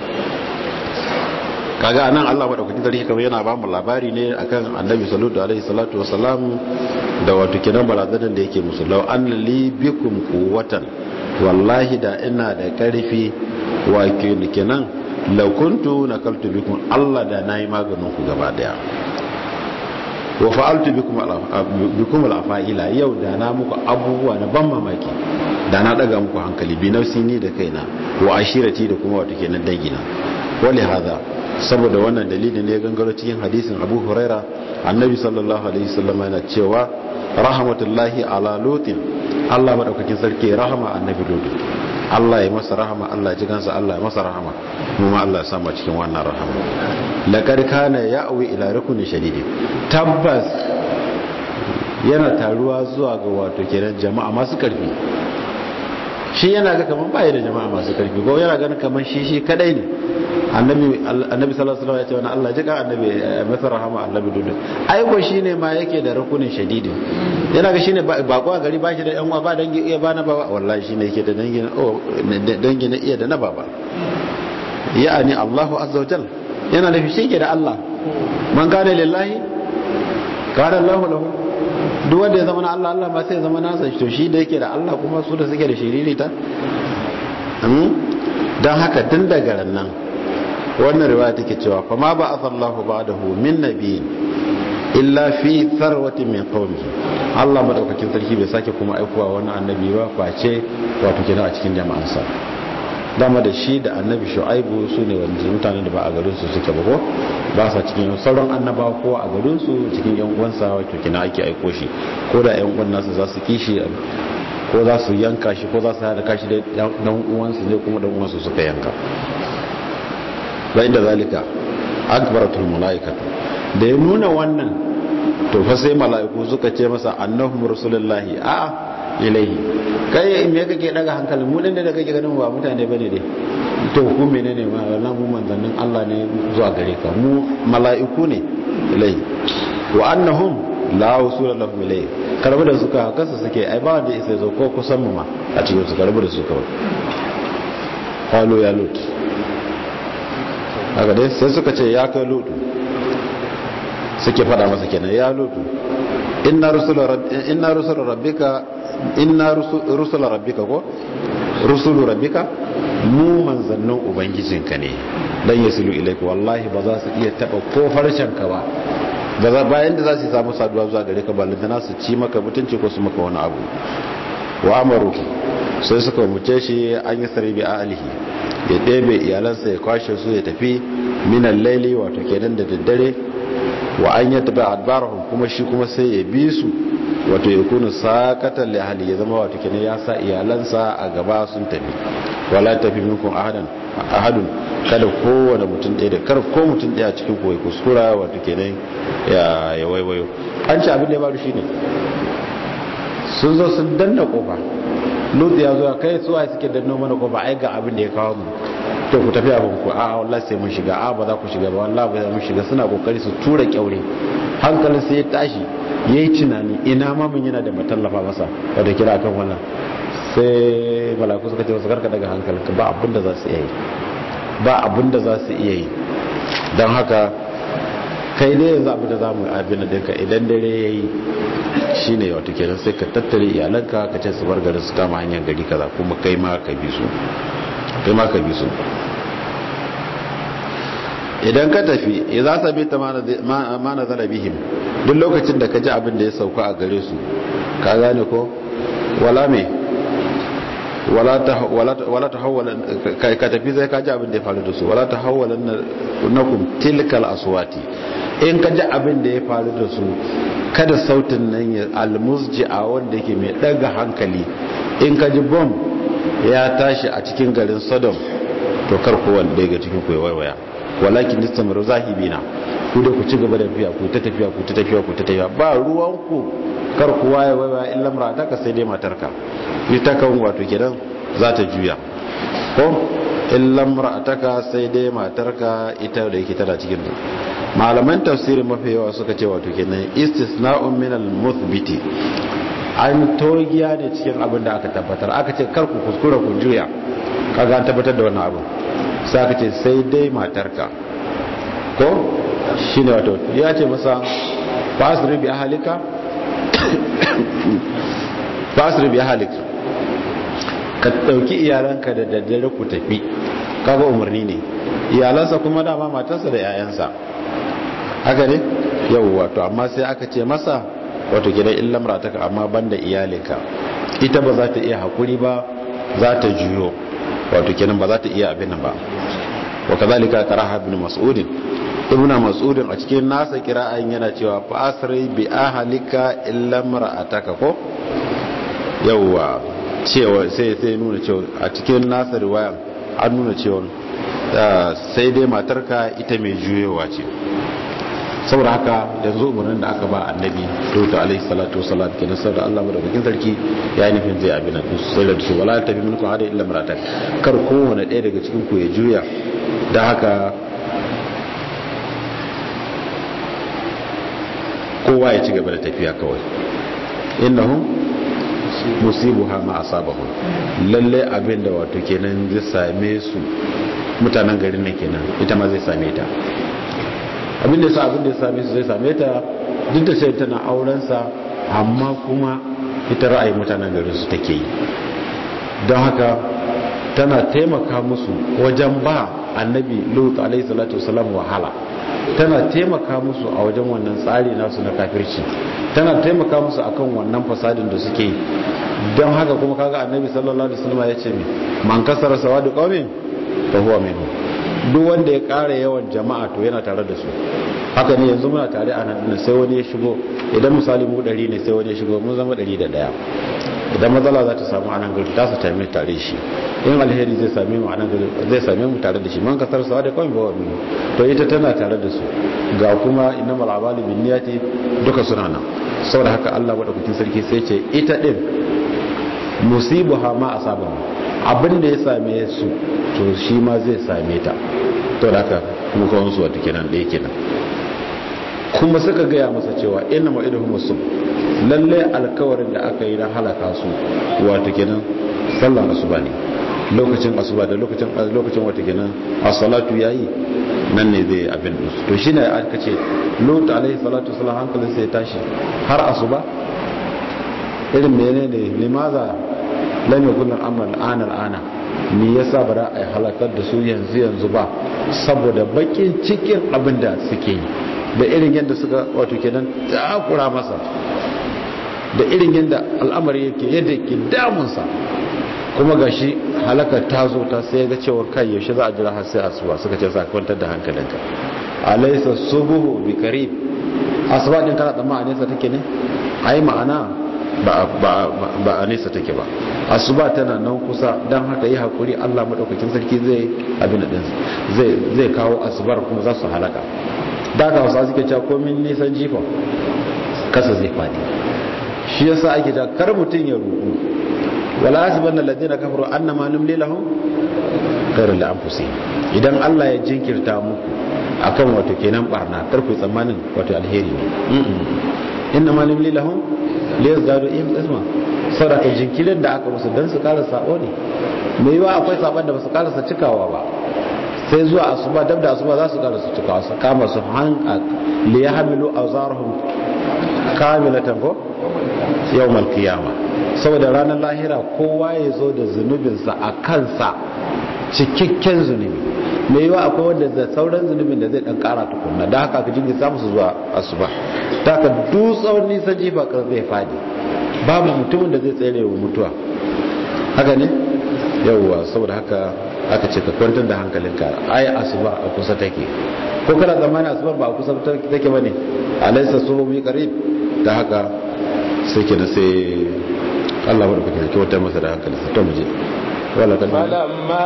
kaga anan Allah madaukakin sarki kamar yana ba mu labari ne akan Annabi sallallahu alaihi salatu wasalam da wato kenan barazanar da yake musu law an li bikum quwwatan wallahi da ina da karfi wa kenan law kuntu nakaltu bikum Allah da nayi maganin ku gaba daya wa fa'altu bikum bikum al-afa'ila yau da na muku abubuwa na ban mamaki da na daga muku hankali bi nafsi ni da kaina wa ashirati da kuma wato kenan dangina wali hada saboda wannan dalilin ne gangaro cikin hadisin Abu Huraira annabi sallallahu alaihi wasallam yana cewa rahmatullahi ala lutin Allah madaukakin sarki rahama annabi lutin Allah ya masa rahama Allah ya ji kansa Allah ya masa rahama kuma Allah ya sama cikin wannan rahama laqad kana ya'wi ila rukuni shadidi tabbas yana taruwa zuwa ga wato kenan jama'a masu karfi shi yana ga kaman bai da jama'a masu karfi ko yana ganin kaman shi shi kadai ne annabi annabi sallallahu alaihi wasallam ya ce wannan Allah jika annabi masa rahama annabi dudu ai ko shine ma yake da rukunin shadidi yana ga shine bako a gari ba shi da yan uwa ba dangi iya ba na baba wallahi shine yake da dangi oh dangi na iya da na baba ya'ani Allahu azza wajal yana da shi da Allah man kana lillahi kana Allahu lahu duk wanda ya zama na Allah Allah ba sai ya zama nasa to shi da yake da Allah kuma su da suke da shiririta don haka tun daga nan wannan riwaya take cewa fa ma ba athallahu ba'dahu min nabiyyin illa fi tharwati min qaumihi Allah madaukakin sarki bai sake kuma aikowa wani annabi ba face wato kenan a cikin jama'ansa dama da shi da annabi shu'aibu su ne wanda mutanen da ba a garin su suke ba ko ba sa cikin sauran annabawa ko a garin su cikin yan uwansa wato kenan ake aiko shi ko da yan uwan nasu za su kishi ko za su yanka shi ko za su haɗa kashi da dan uwansu ne kuma dan uwansu suka yanka bayan da zalika akbaratul malaikatu da ya nuna wannan to fa sai mala'iku suka ce masa annahum rasulullahi a ilaihi kai me kake daga hankali mu din da kake ganin ba mutane bane dai to ku menene ma wannan mu manzannin Allah ne zuwa gare ka mu mala'iku ne ilaihi wa annahum la usula lahum ilaihi karbu da suka kasa suke ai ba wanda isa zo ko kusan mu ma a cikin su karbu da su kawai qalu ya lut haka dai sai suka ce ya kai lut suke fada masa kenan ya lut inna rusula inna rusula rabbika inna rusula rabbika ko rusulu rabbika mu manzannin ubangijinka ne dan yasilu ilaika wallahi ba za su iya taba ko farshen ka ba ba za bayan da za su samu saduwa zuwa gare ka ballantana su ci maka mutunci ko su maka wani abu wa amaru sai suka muce shi an yi sarbi a alihi ya ɗebe iyalansa ya kwashe su ya tafi minan laili wato kenan da daddare wa an yi tabi adbarahun kuma shi kuma sai ya bi su wato ya kuna sakatan lahali ya zama wato kenan ya sa iyalansa a gaba sun tafi wala tafi minkun ahadun kada kowane mutum ɗaya da kar ko mutum ɗaya cikin kuwa kuskura wato kenan ya waiwayo an ci abin da ya faru shine sun zo sun danna kofa lutu ya zo kai suwa suke danno mana kofa ai ga abin da ya kawo mu to ku tafi abin ku a wallahi sai mun shiga a ba za ku shiga ba wallahi ba za mu shiga suna kokari su tura kyaure hankalin sai ya tashi yayi tunani ina ma mun yana da matallafa masa wanda kira kan wannan sai malaku suka ce wasu karka daga hankalinka ba abin da za su iya yi ba abin da za su iya yi don haka kai ne yanzu abin da za mu abin da dinka idan dare ya yi shi ne wata kenan sai ka tattare iyalanka ka ce su bar garin su kama hanyar gari kaza kuma kai ma ka bi su kai ma ka bi su idan ka tafi ya za su bi ta ma na zara bihim duk lokacin da ka ji abin da ya sauka a gare su ka gane ko wala me wala ta hawala ka tafi zai ka ji abin da ya faru da su wala ta hawala na kum tilkal aswati in ka ji abin da ya faru da su kada sautin nan ya almusji a wanda yake mai daga hankali in ka ji bom ya tashi a cikin garin sodom to kar kowanne daga cikin ku ya waiwaya walakin istamaru zahibina ku da ku ci gaba da tafiya ku ta tafiya ku ta tafiya ku ta tafiya ba ruwan ku kar kowa ya waiwaya illa mar'ataka sai dai matarka ita kan wato kenan za ta juya ko illa mar'ataka sai dai matarka ita da yake tana cikin malaman tafsirin mafi yawa suka ce wato kenan istisna'un min al-muthbiti an togiya ne cikin abin da aka tabbatar aka ce kar ku kuskura ku juya kaga an tabbatar da wannan abu sai aka ce sai dai matarka ko shine wato ya ce masa fasri bi ahlika fasri bi ahlika ka dauki iyalanka da daddare ku tafi kaga umarni ne iyalansa kuma dama matarsa da 'ya'yansa haka ne yau wato amma sai aka ce masa wato gidan illam rataka amma banda iyalinka ita ba za ta iya hakuri ba za ta juyo wato kenan ba za ta iya abin nan ba wa kazalika qaraha ibn mas'ud ibn mas'ud a cikin nasa kira'an yana cewa fa asri bi ahlika illam ra'ataka ko yawa cewa sai sai nuna cewa a cikin nasa riwaya an nuna cewa sai dai matarka ita mai juyowa ce saboda haka yanzu umarnin da aka ba annabi lutu alaihi salatu wasalam kenan saboda Allah madaukakin sarki ya yi nufin zai abin nan sai da su wala tafi minkum hada illa maratan kar kowane ɗaya daga cikin ku ya juya da haka kowa ya ci gaba da tafiya kawai innahum musibuha ma asabahum lalle abin da wato kenan zai same su mutanen garin nan kenan ita ma zai same ta abin da sa abin da ya same su zai same ta duk da sai tana aurensa amma kuma ita ra'ayi mutanen garin su take yi don haka tana taimaka musu wajen ba annabi lut alaihi salatu wasalam wahala tana taimaka musu a wajen wannan tsari nasu na kafirci tana taimaka musu akan wannan fasadin da suke yi don haka kuma kaga annabi sallallahu alaihi wasallam ya ce man kasara sawadu qaumin fa huwa minhum duk wanda ya ƙara yawan jama'a to yana tare da su haka ne yanzu muna tare a nan sai wani ya shigo idan misali mu ɗari ne sai wani ya shigo mun zama ɗari da ɗaya idan matsala za ta samu a nan gari ta su tare tare shi in alheri zai same mu a nan gari zai same mu tare da shi man kasar sawa da kawai bawa mini to ita tana tare da su ga kuma inna mal'abali bin niyati duka suna nan saboda haka Allah madaukakin sarki sai ce ita din musibuha ma asabahu abin da ya same su to shi ma zai same ta to da haka kuma kawon su wata kenan ɗaya kenan kuma suka gaya masa cewa ina ma idan musu lalle alkawarin da aka yi na halaka su wata kenan sallan asuba ne lokacin asuba da lokacin lokacin wata kenan as-salatu yayi nan ne zai abin su to shine aka ce lut alaihi salatu wasallam hankalin sai tashi har asuba irin menene limaza lam yakun al-amr al-ana al-ana me yasa ba za a halakar da su yanzu yanzu ba saboda bakin cikin abin da suke yi da irin yadda suka wato kenan takura masa da irin yadda al'amari yake yadda ke damunsa kuma gashi halakar ta zo ta sai ga cewa kai yaushe za a jira har sai asuba suka ce sa kwantar da hankalinka alaysa subuhu bi qarib asuba din kana tsamma a nesa take ne ai ma'ana ba ba ba a nesa take ba asuba tana nan kusa dan haka yi hakuri Allah madaukakin sarki zai abin din zai zai kawo asubar kuma za su halaka da ka wasu suke cewa komin nisan jifa kasa zai fadi shi yasa ake ta kar mutun ya ruku wala hasibanna alladhina kafaru annama numli lahum khairul li anfusihim idan Allah ya jinkirta muku akan wato kenan barna kar ku tsammanin wato alheri ne inna ma numli lahum liyazdadu isma saboda jinkirin da aka musu dan su kara sabo ne mai yiwa akwai saban da basu karasa cikawa ba sai zuwa asuba dab da asuba za su karasa cikawa su kama su han li yahmilu awzarhum kamilatan ko yawmal qiyamah saboda ranar lahira kowa ya zo da zunubinsa a kansa cikakken zunubi mai yiwa akwai wanda da sauran zunubin da zai dan kara tukunna da haka ka jingi samu su zuwa asuba ta ka dutsawar nisan jifa kan zai fadi babu mutumin da zai tsere wa mutuwa haka ne yawwa saboda haka aka ce ka kwantar da hankalinka ai asuba a kusa take ko kana zamanin asuba ba a kusa take bane alaysa suhumi qarib da haka sai kenan sai Allah wadda kuke kyauta masa da hankali to mu je wala kan falamma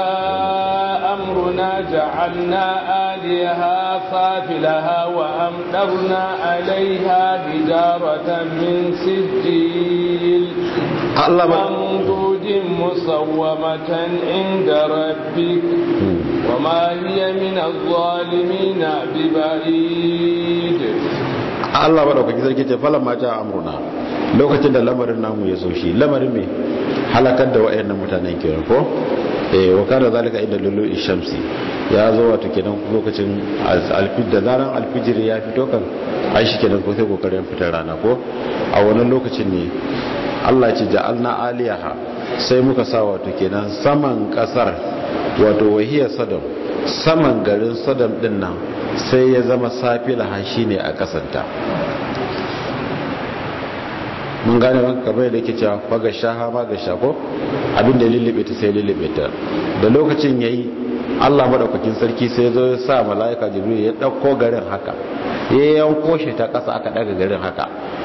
jaa amruna ja'alna aliha safilaha wa amdarna alaiha hijaratan min sijil Allah ba mamdudin musawwamatan inda rabbik وما هي من الظالمين ببعيد Allah maɗaukaki sarki ce falon ma ja amruna lokacin da lamarin namu ya zo shi lamarin mai halakar da wa'annan mutanen kenan ko eh wa kana zalika inda lulu shamsi ya zo wato kenan lokacin alfid da zaran alfijir ya fito kan ai shi kenan ko sai kokarin fitar rana ko a wannan lokacin ne Allah ce ja'alna aliyaha sai muka sa wato kenan saman kasar wato wahiyar sadam saman garin sadam din nan sai ya zama safila shi ne a kasanta mun gane ban kamar da yake cewa faga shaha ma ga shako abinda lullube ta sai lullube ta da lokacin yayi Allah madaukakin sarki sai zo ya sa malaika jibril ya dauko garin haka ya yanko shi ta kasa aka daga garin haka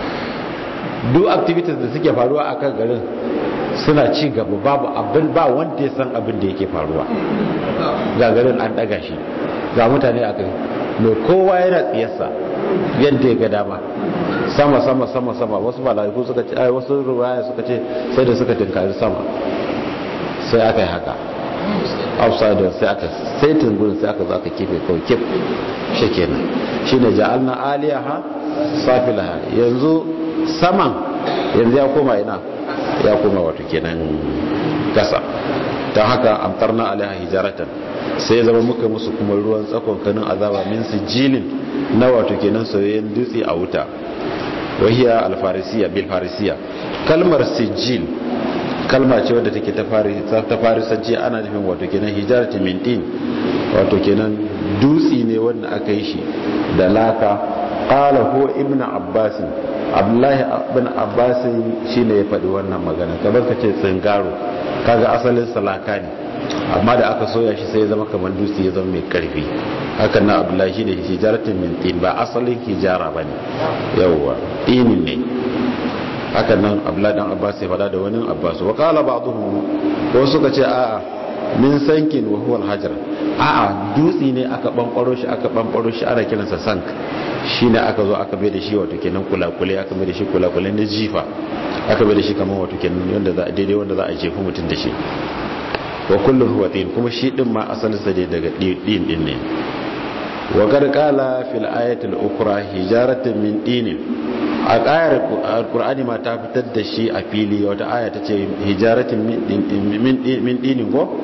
duk activities da suke faruwa akan garin suna ci gaba babu abin ba wanda ya san abin da yake faruwa ga garin an daga shi ga mutane a kai mai kowa yana tsiyarsa yadda ya ga dama sama sama sama sama wasu malaiku suka ce ai wasu ruwaya suka ce sai da suka tinkari sama sai aka yi haka upside down sai aka saitin gurin sai aka zo aka kife kawai kif shi kenan shine ja'alna aliyaha safilaha yanzu saman yanzu ya koma ina ya koma wato kenan kasa ta haka amtarna alaiha hijaratan sai zama muka musu kuma ruwan tsakon kanin azaba min sijilin na wato kenan soyayyen dutse a wuta wahiya alfarisiya bil farisiya kalmar sijil kalma ce wadda take ta farisanci ana nufin wato kenan hijarati min din wato kenan dutse ne wanda aka yi shi da laka qala huwa ibnu abbas abdullahi ibn abbas shine ya faɗi wannan magana kamar ka ce tsingaro kaga asalin salaka ne amma da aka soya shi sai ya zama kamar dutse ya zama mai karfi hakan na abdullahi shi ne hijaratin min tin ba asalin hijara ba ne yawwa tinin ne hakan nan abdullahi dan abbas ya fada da wani abbas wa qala ba'dhum ko suka ce a'a min sankin wa huwa al-hajar a'a dutse ne aka bankwaro shi aka bankwaro shi ana kiransa sank shine aka zo aka bai da shi wato kenan kulakule aka bai da shi kulakule na jifa aka bai da shi kamar wato kenan wanda za daidai wanda za a jefa mutum da shi wa kullun huwa tin kuma shi din ma asalin sa dai daga din din ne wa qad qala fil ayati al-ukhra hijaratan min din a ayar alqur'ani ma ta fitar da shi a fili wata aya ta ce hijaratin min din min din ko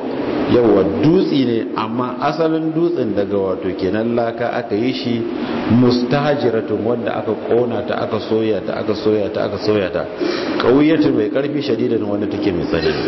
yawa dutsi ne amma asalin dutsen daga wato kenan laka aka yi shi mustahajiratun wanda aka kona ta aka soya ta aka soya ta aka soya ta kauyatun mai karfi shadidan wanda take mai tsanani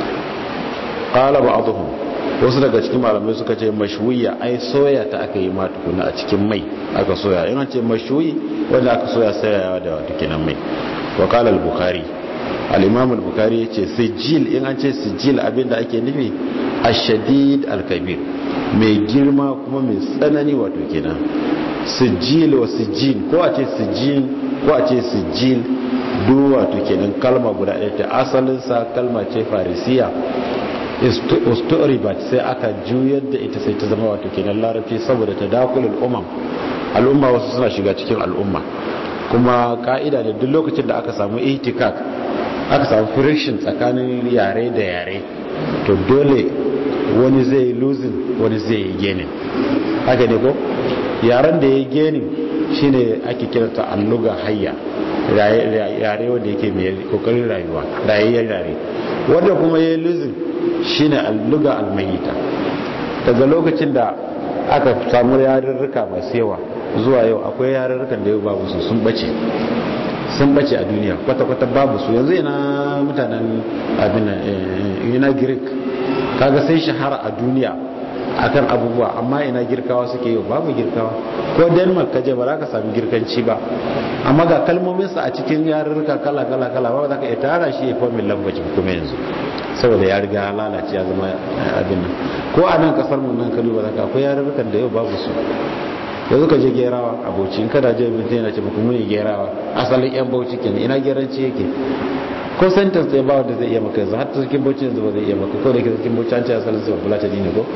qala ba'dhum wasu daga cikin malamai suka ce mashwiya ai soya ta aka yi ma tukuna a cikin mai aka soya in an ce mashwi wanda aka soya sayawa da wato kenan mai wa qala al-bukhari al-imam al-bukhari yace sijil in an ce sijil abinda ake nufi ashadid al-kabir mai girma kuma mai tsanani wato kenan sijil wa sijil ko a ce sijil ko a ce sijil duk wato kenan kalma guda ɗaya ta asalin sa kalma ce farisiya usturibat sai aka juyar da ita sai ta zama wato kenan larabci saboda ta dakulul umam al'umma wasu suna shiga cikin al'umma kuma ka'ida da duk lokacin da aka samu ihtikak aka samu friction tsakanin yare da yare to dole wani zai yi losing wani zai yi genin haka ne ko yaren da ya yi genin shine ake kiranta alluga hayya yare wanda yake mai kokarin rayuwa rayayyar yare wanda kuma ya yi losing shine alluga almayita daga lokacin da aka samu yarurruka masu yawa zuwa yau akwai yarurrukan da yau babu su sun bace sun bace a duniya kwata-kwata babu su yanzu yana mutanen abin yana greek kaga sai shahara a duniya akan abubuwa amma ina girkawa suke yau babu girkawa ko denmark kaje ba za ka sami girkanci ba amma ga kalmominsa a cikin yarurruka kala kala kala ba za ka iya tara shi ya fomin language kuma yanzu saboda ya riga lalace ya zama abin nan ko a nan kasar mu nan kalu ba za ka akwai yarurrukan da yau babu su yanzu ka je gerawa a bauchi in kada je mutum yana ce muku muni gerawa asalin yan bauchi kenan ina geranci yake ko sentence ɗaya ba wanda zai iya maka yanzu hatta cikin bauchi yanzu ba zai iya maka ko da ke cikin bauchi an ce asalin sai fulata ne ko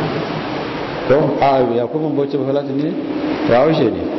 ko a ya kuma bauchi ba fulata ne to haushe ne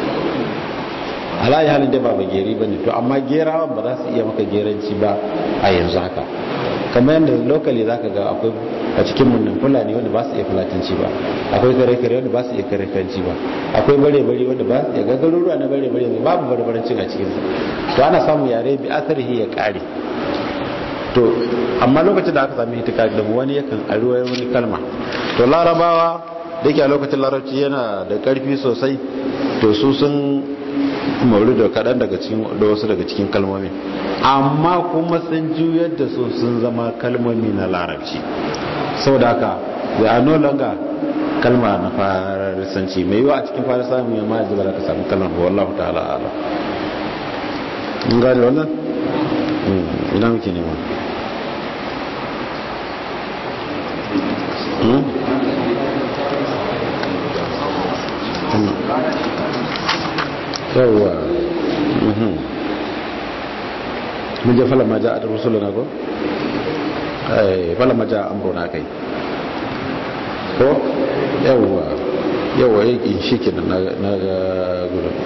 alayi halin da ba ba geri ba ne to amma gerawan ba za su iya maka geranci ba a yanzu haka kamar yadda lokali za ka ga akwai a cikin munnan fulani wanda ba su iya fulatanci ba akwai kare-kare wanda ba su iya kare-karenci ba akwai bare-bare wanda ba su iya gagaruruwa na bare-bare babu bare-barancin a cikinsu to ana samun yare bi asarihi ya kare to amma lokacin da aka sami hitika da wani yakan aruwa wani kalma to larabawa da yake a lokacin larabci yana da karfi sosai to su sun mauri da kaɗan daga cikin da wasu daga cikin kalmomi amma kuma sun juyar da su sun zama kalmomi na larabci saboda haka da a no longer kalma na farisanci mai yiwa a cikin farisa mai ma yanzu ba za ka samu kalmar ba wallahu ta'ala ala in gane wannan ina muke nema yawwa mun je falon maja a rusulu na ko? falon maja an bona kai ko? yawwa yawwa yi shi ke na ga gudun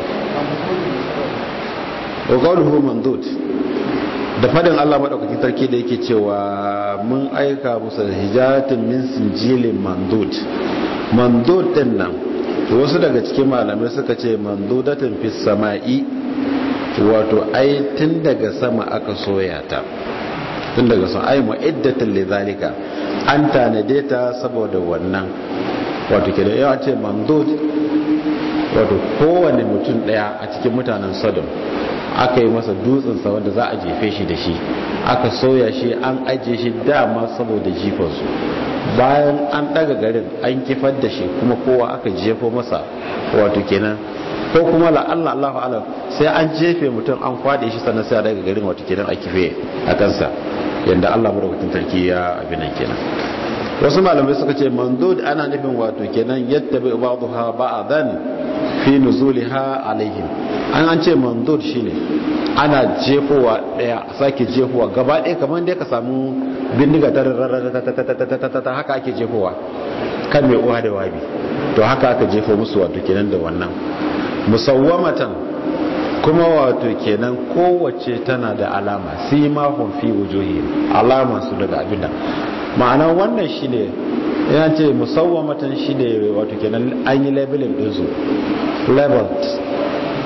ƙaunuhu mandut da fadin allah maɗaukakin sarki da yake cewa mun aika musa hijatin min sinjilin mandut mandut din nan wasu daga cikin malamai suka ce mandudatin fi sama'i wato ai tun daga sama aka soya ta tun daga sama ai mu'iddatin lidhalika an tanade ta saboda wannan wato kenan yawa ce mandud wato kowane mutum daya a cikin mutanen Sodom aka yi masa dutsen sa wanda za a jefe shi da shi aka soya shi an ajiye shi dama saboda jifansu bayan an daga garin an kifar da shi kuma kowa aka jefo masa wato kenan ko kuma la Allah Allahu alam sai an jefe mutum an kwade shi sannan sai a daga garin wato kenan a kife a kansa yanda Allah madaukakin sarki ya abin nan kenan wasu malamai suka ce mandud ana nufin wato kenan yadda bai ba'dha ba'dan fi nuzuliha alaihim an an ce mandud shine ana jefowa daya sake jefowa gaba ɗaya kamar dai ka samu bindiga ta haka ake jefowa kan mai uwa da wabi to haka aka jefo musu wato kenan da wannan musawwamatan kuma wato kenan kowace tana da alama simahum fi wujuhi alama su daga abinda ma'ana wannan shine yana ce musawwamatan shine wato kenan an yi labelin din su labeled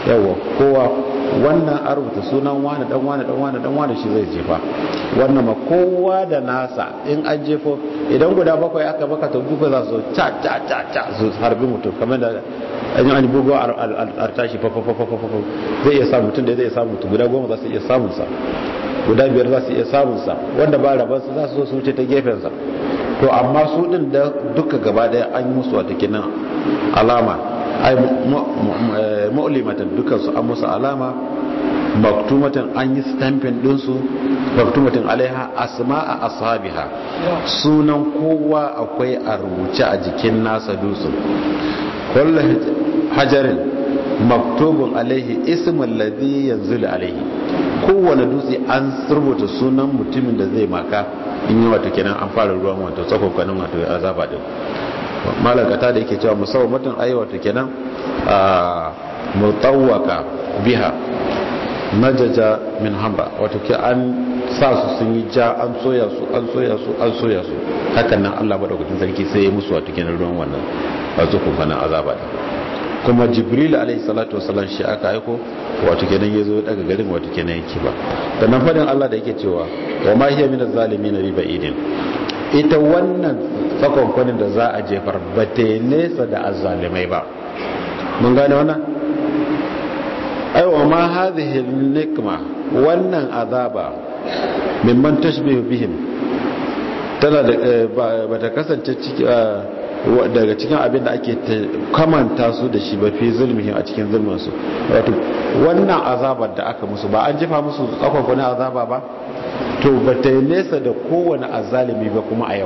yawa kowa wannan a rubuta sunan wani dan wani dan wani dan wani shi zai jefa wannan ma kowa da nasa in an jefo idan guda bakwai aka baka to duka za su ca ca ca ca su harbi mutum kamar da an yi an bugo artashi fa fa fa fa fa zai iya samun mutum da zai iya samun mutum guda goma za su iya samun sa guda biyar za su iya samun sa wanda ba rabar su za su zo su wuce ta gefen sa to amma su din da duka gaba daya an yi musu wata kinan alama ai mu'limatan dukan su an musu alama maktumatan an yi stamping din su maktumatan alaiha asma'a ashabiha sunan kowa akwai a rubuce a jikin nasa dutsen kullu hajarin maktubun alaihi ismul ladhi yanzulu alaihi kowane dutse an rubuta sunan mutumin da zai maka in yi wato kenan an fara ruwan wato tsakokanin wato azaba din malakata da yake cewa musamman mutum ayi wato kenan a mutawaka biha najaja min hamba wato ke an sa su sun yi ja an soya su an soya su an soya su hakan nan Allah madaukakin sarki sai ya musu wato kenan ruwan wannan wato kokanin azaba din kuma jibril alaihi salatu wasallam shi aka aiko wato kenan ya zo daga garin wato kenan yake ba da nan fadin Allah da yake cewa wa ma hiya minaz zalimin bi ba'idin ita wannan tsakonkwanin da za a jefar ba ta nesa da azzalimai ba mun gane wannan ai wa ma hadhihi nikma wannan azaba mimman tashbihu bihim tana da ba ta kasance ciki daga cikin abin da ake kamanta su da shi ba fi zulmihim a cikin zulminsu wato wannan azabar da aka musu ba an jefa musu tsakwakwanin azaba ba to ba ta yi nesa da kowane azalimi ba kuma a yau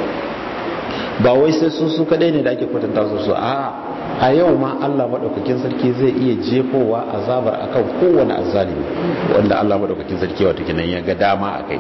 ba wai sai su su kadai ne da ake kwatanta su su a a yau ma Allah madaukakin sarki zai iya jefowa azabar akan kowane azalimi wanda Allah madaukakin sarki wato kenan ya ga dama akai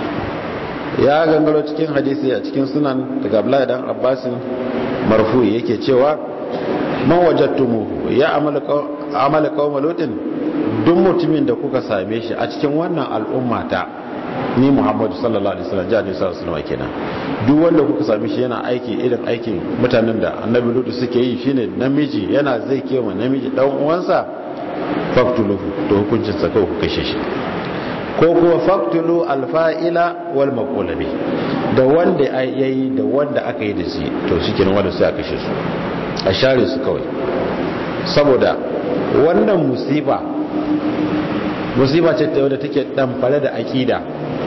ya gangaro cikin hadisi a cikin sunan daga Abdullahi dan Abbasin marfu yake cewa man wajadtumu ya amala amala qauma lutin duk mutumin da kuka same shi a cikin wannan al'umma ta ni Muhammadu sallallahu alaihi wasallam jani sallallahu alaihi wasallam kenan duk wanda kuka same shi yana aiki irin aikin mutanen da annabi lutu suke yi shine namiji yana zai kewa namiji dan uwansa faktuluhu to hukuncin sa kawai ku kashe shi ko kuma faktulu alfa'ila wal maqula bi da wanda yayi da wanda aka yi da shi to shikenan wanda sai a kashe su a share su kawai saboda wannan musiba musiba ce ta wadda take damfare da akida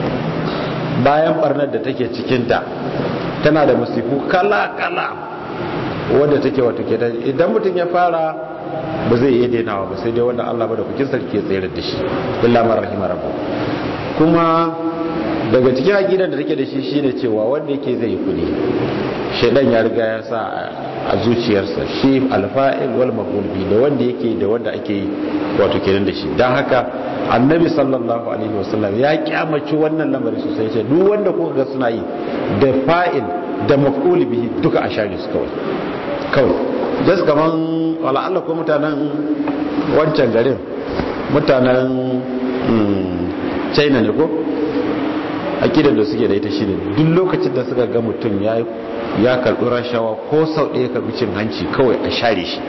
bayan barnar da take cikinta tana da musifu kala-kala wadda take wata ke idan mutum ya fara ba zai iya dainawa ba sai dai wanda Allah ba da kukin sarki ya tsayar da shi illa man rahima rabbu kuma daga cikin akidar da take da shi shine cewa wanda yake zai kudi shaidan ya riga ya sa a zuciyarsa shi alfa'il wal maf'ul bi da wanda yake da wanda ake yi wato kenan da shi dan haka annabi sallallahu alaihi wasallam ya kyamaci wannan lamari sosai ce duk wanda kuka ga suna yi da fa'il da maf'ul bihi duka a share su kawai kawai just kaman wala Allah ko mutanen wancan garin mutanen China ne ko akidar da suke da ita shine duk lokacin da suka ga mutum ya ya karbi rashawa ko sau ɗaya karbi cin hanci kawai a share shi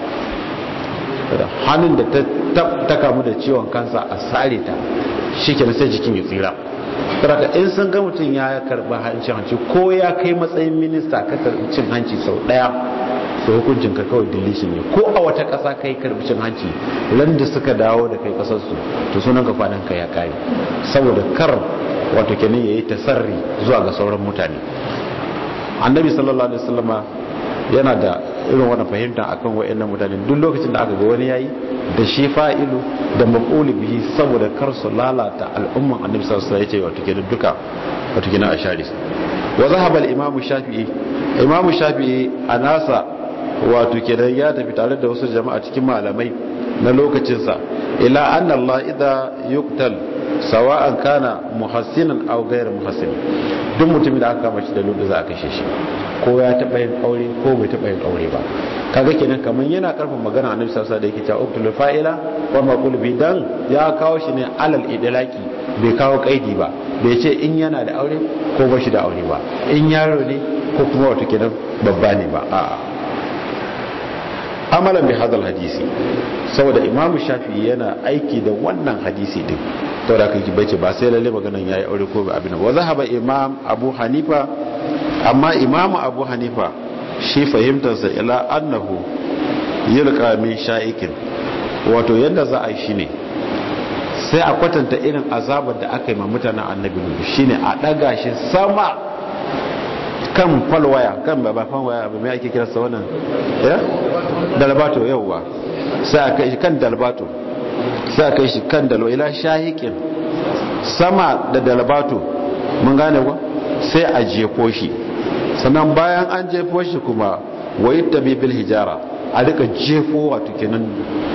hannun da ta kamu da ciwon kansa a sare ta shi ke sai jikin ya tsira saboda in sun ga mutum ya karbi cin hanci ko ya kai matsayin minista ka karbi cin hanci sau ɗaya da hukuncin ka kawai deletion ne ko a wata ƙasa kai karbi cin hanci ran da suka dawo da kai ƙasarsu to sunan ka kwanan ka ya kare saboda kar wato kenan yayi tasarri zuwa ga sauran mutane annabi sallallahu alaihi wasallama yana da irin wannan fahimta akan wayannan mutane duk lokacin da aka ga wani yayi da shi fa'ilu da maf'ulu bihi saboda kar su lalata al'umman annabi sallallahu alaihi wasallam yace wato kenan duka wato kenan a share wa zahaba al-imam shafi'i imam shafi'i anasa wato kenan ya tafi tare da wasu jama'a cikin malamai na lokacinsa ila anna Allah idha yuqtal sawa'an kana muhassinan aw ghayr muhassin duk mutumin da aka kama shi da ludu za a kashe shi ko ya taba yin aure ko bai taba yin aure ba kaga kenan kaman yana karfin magana annabi sallallahu alaihi wasallam da yake cewa uktul fa'ila wa maqul bi dan ya kawo shi ne alal idlaki bai kawo kaidi ba bai ce in yana da aure ko ba shi da aure ba in yaro ne ko kuma wato kenan babba ne ba a'a amalan bi hadal hadisi saboda imamu shafi'i yana aiki da wannan hadisi din to da kake bace ba sai lalle maganan yayi aure ko ba abin wa zahaba imam abu hanifa amma imamu abu hanifa shi fahimtarsa ila annahu yulqa min sha'ikin wato yadda za a yi shine sai a kwatanta irin azabar da aka yi ma mutanen annabi nuhu shine a daga shi sama kan falwaya kan babafan waya abu mai ake kiransa wannan ya dalbato yauwa sai a kai shi kan dalbato sai a kai shi kan dalwa ila shahikin sama da dalbato mun gane ba sai a jefo shi sannan bayan an jefo shi kuma wayi tabi bil hijara a rika jefo wato kenan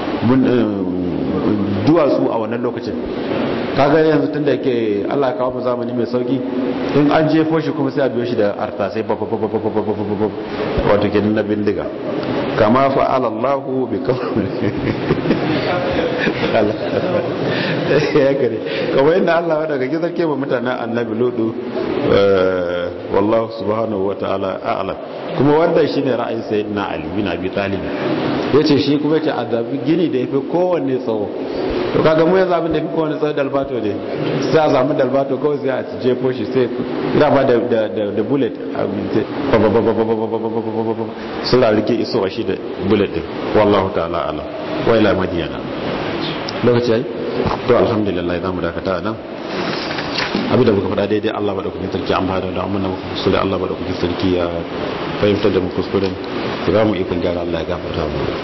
duwatsu a wannan lokacin kaga yanzu tunda yake Allah kawo mu zamani mai sauki in an jefo shi kuma sai a biyo shi da artasai wato kenan na bindiga kama fa'ala Allah bi kawai ya kare kawai yadda Allah wadda ga gizar kema mutanen annabi lodu wallahu subhanahu wa ta'ala a'ala kuma wanda shi ne ra'ayin sayyidina ali bin abi talib yace shi kuma yace adabi gini da yafi kowanne tsawo to kaga mu yanzu abin da yafi kowanne tsawo dalbato ne sai a samu dalbato kawai sai a jefo shi sai ina ba da da bullet sun rarrike isowa shi da bullet din wallahu ta'ala ala wa ila madiyana lokaci yayi to alhamdulillah zamu dakata nan abin da muka faɗa daidai Allah ba da kuɗin sarki an bada da amma muka kuskure Allah ba da kuɗin sarki ya fahimtar da mu kuskuren ya ba mu ikon gyara Allah ya gafarta mu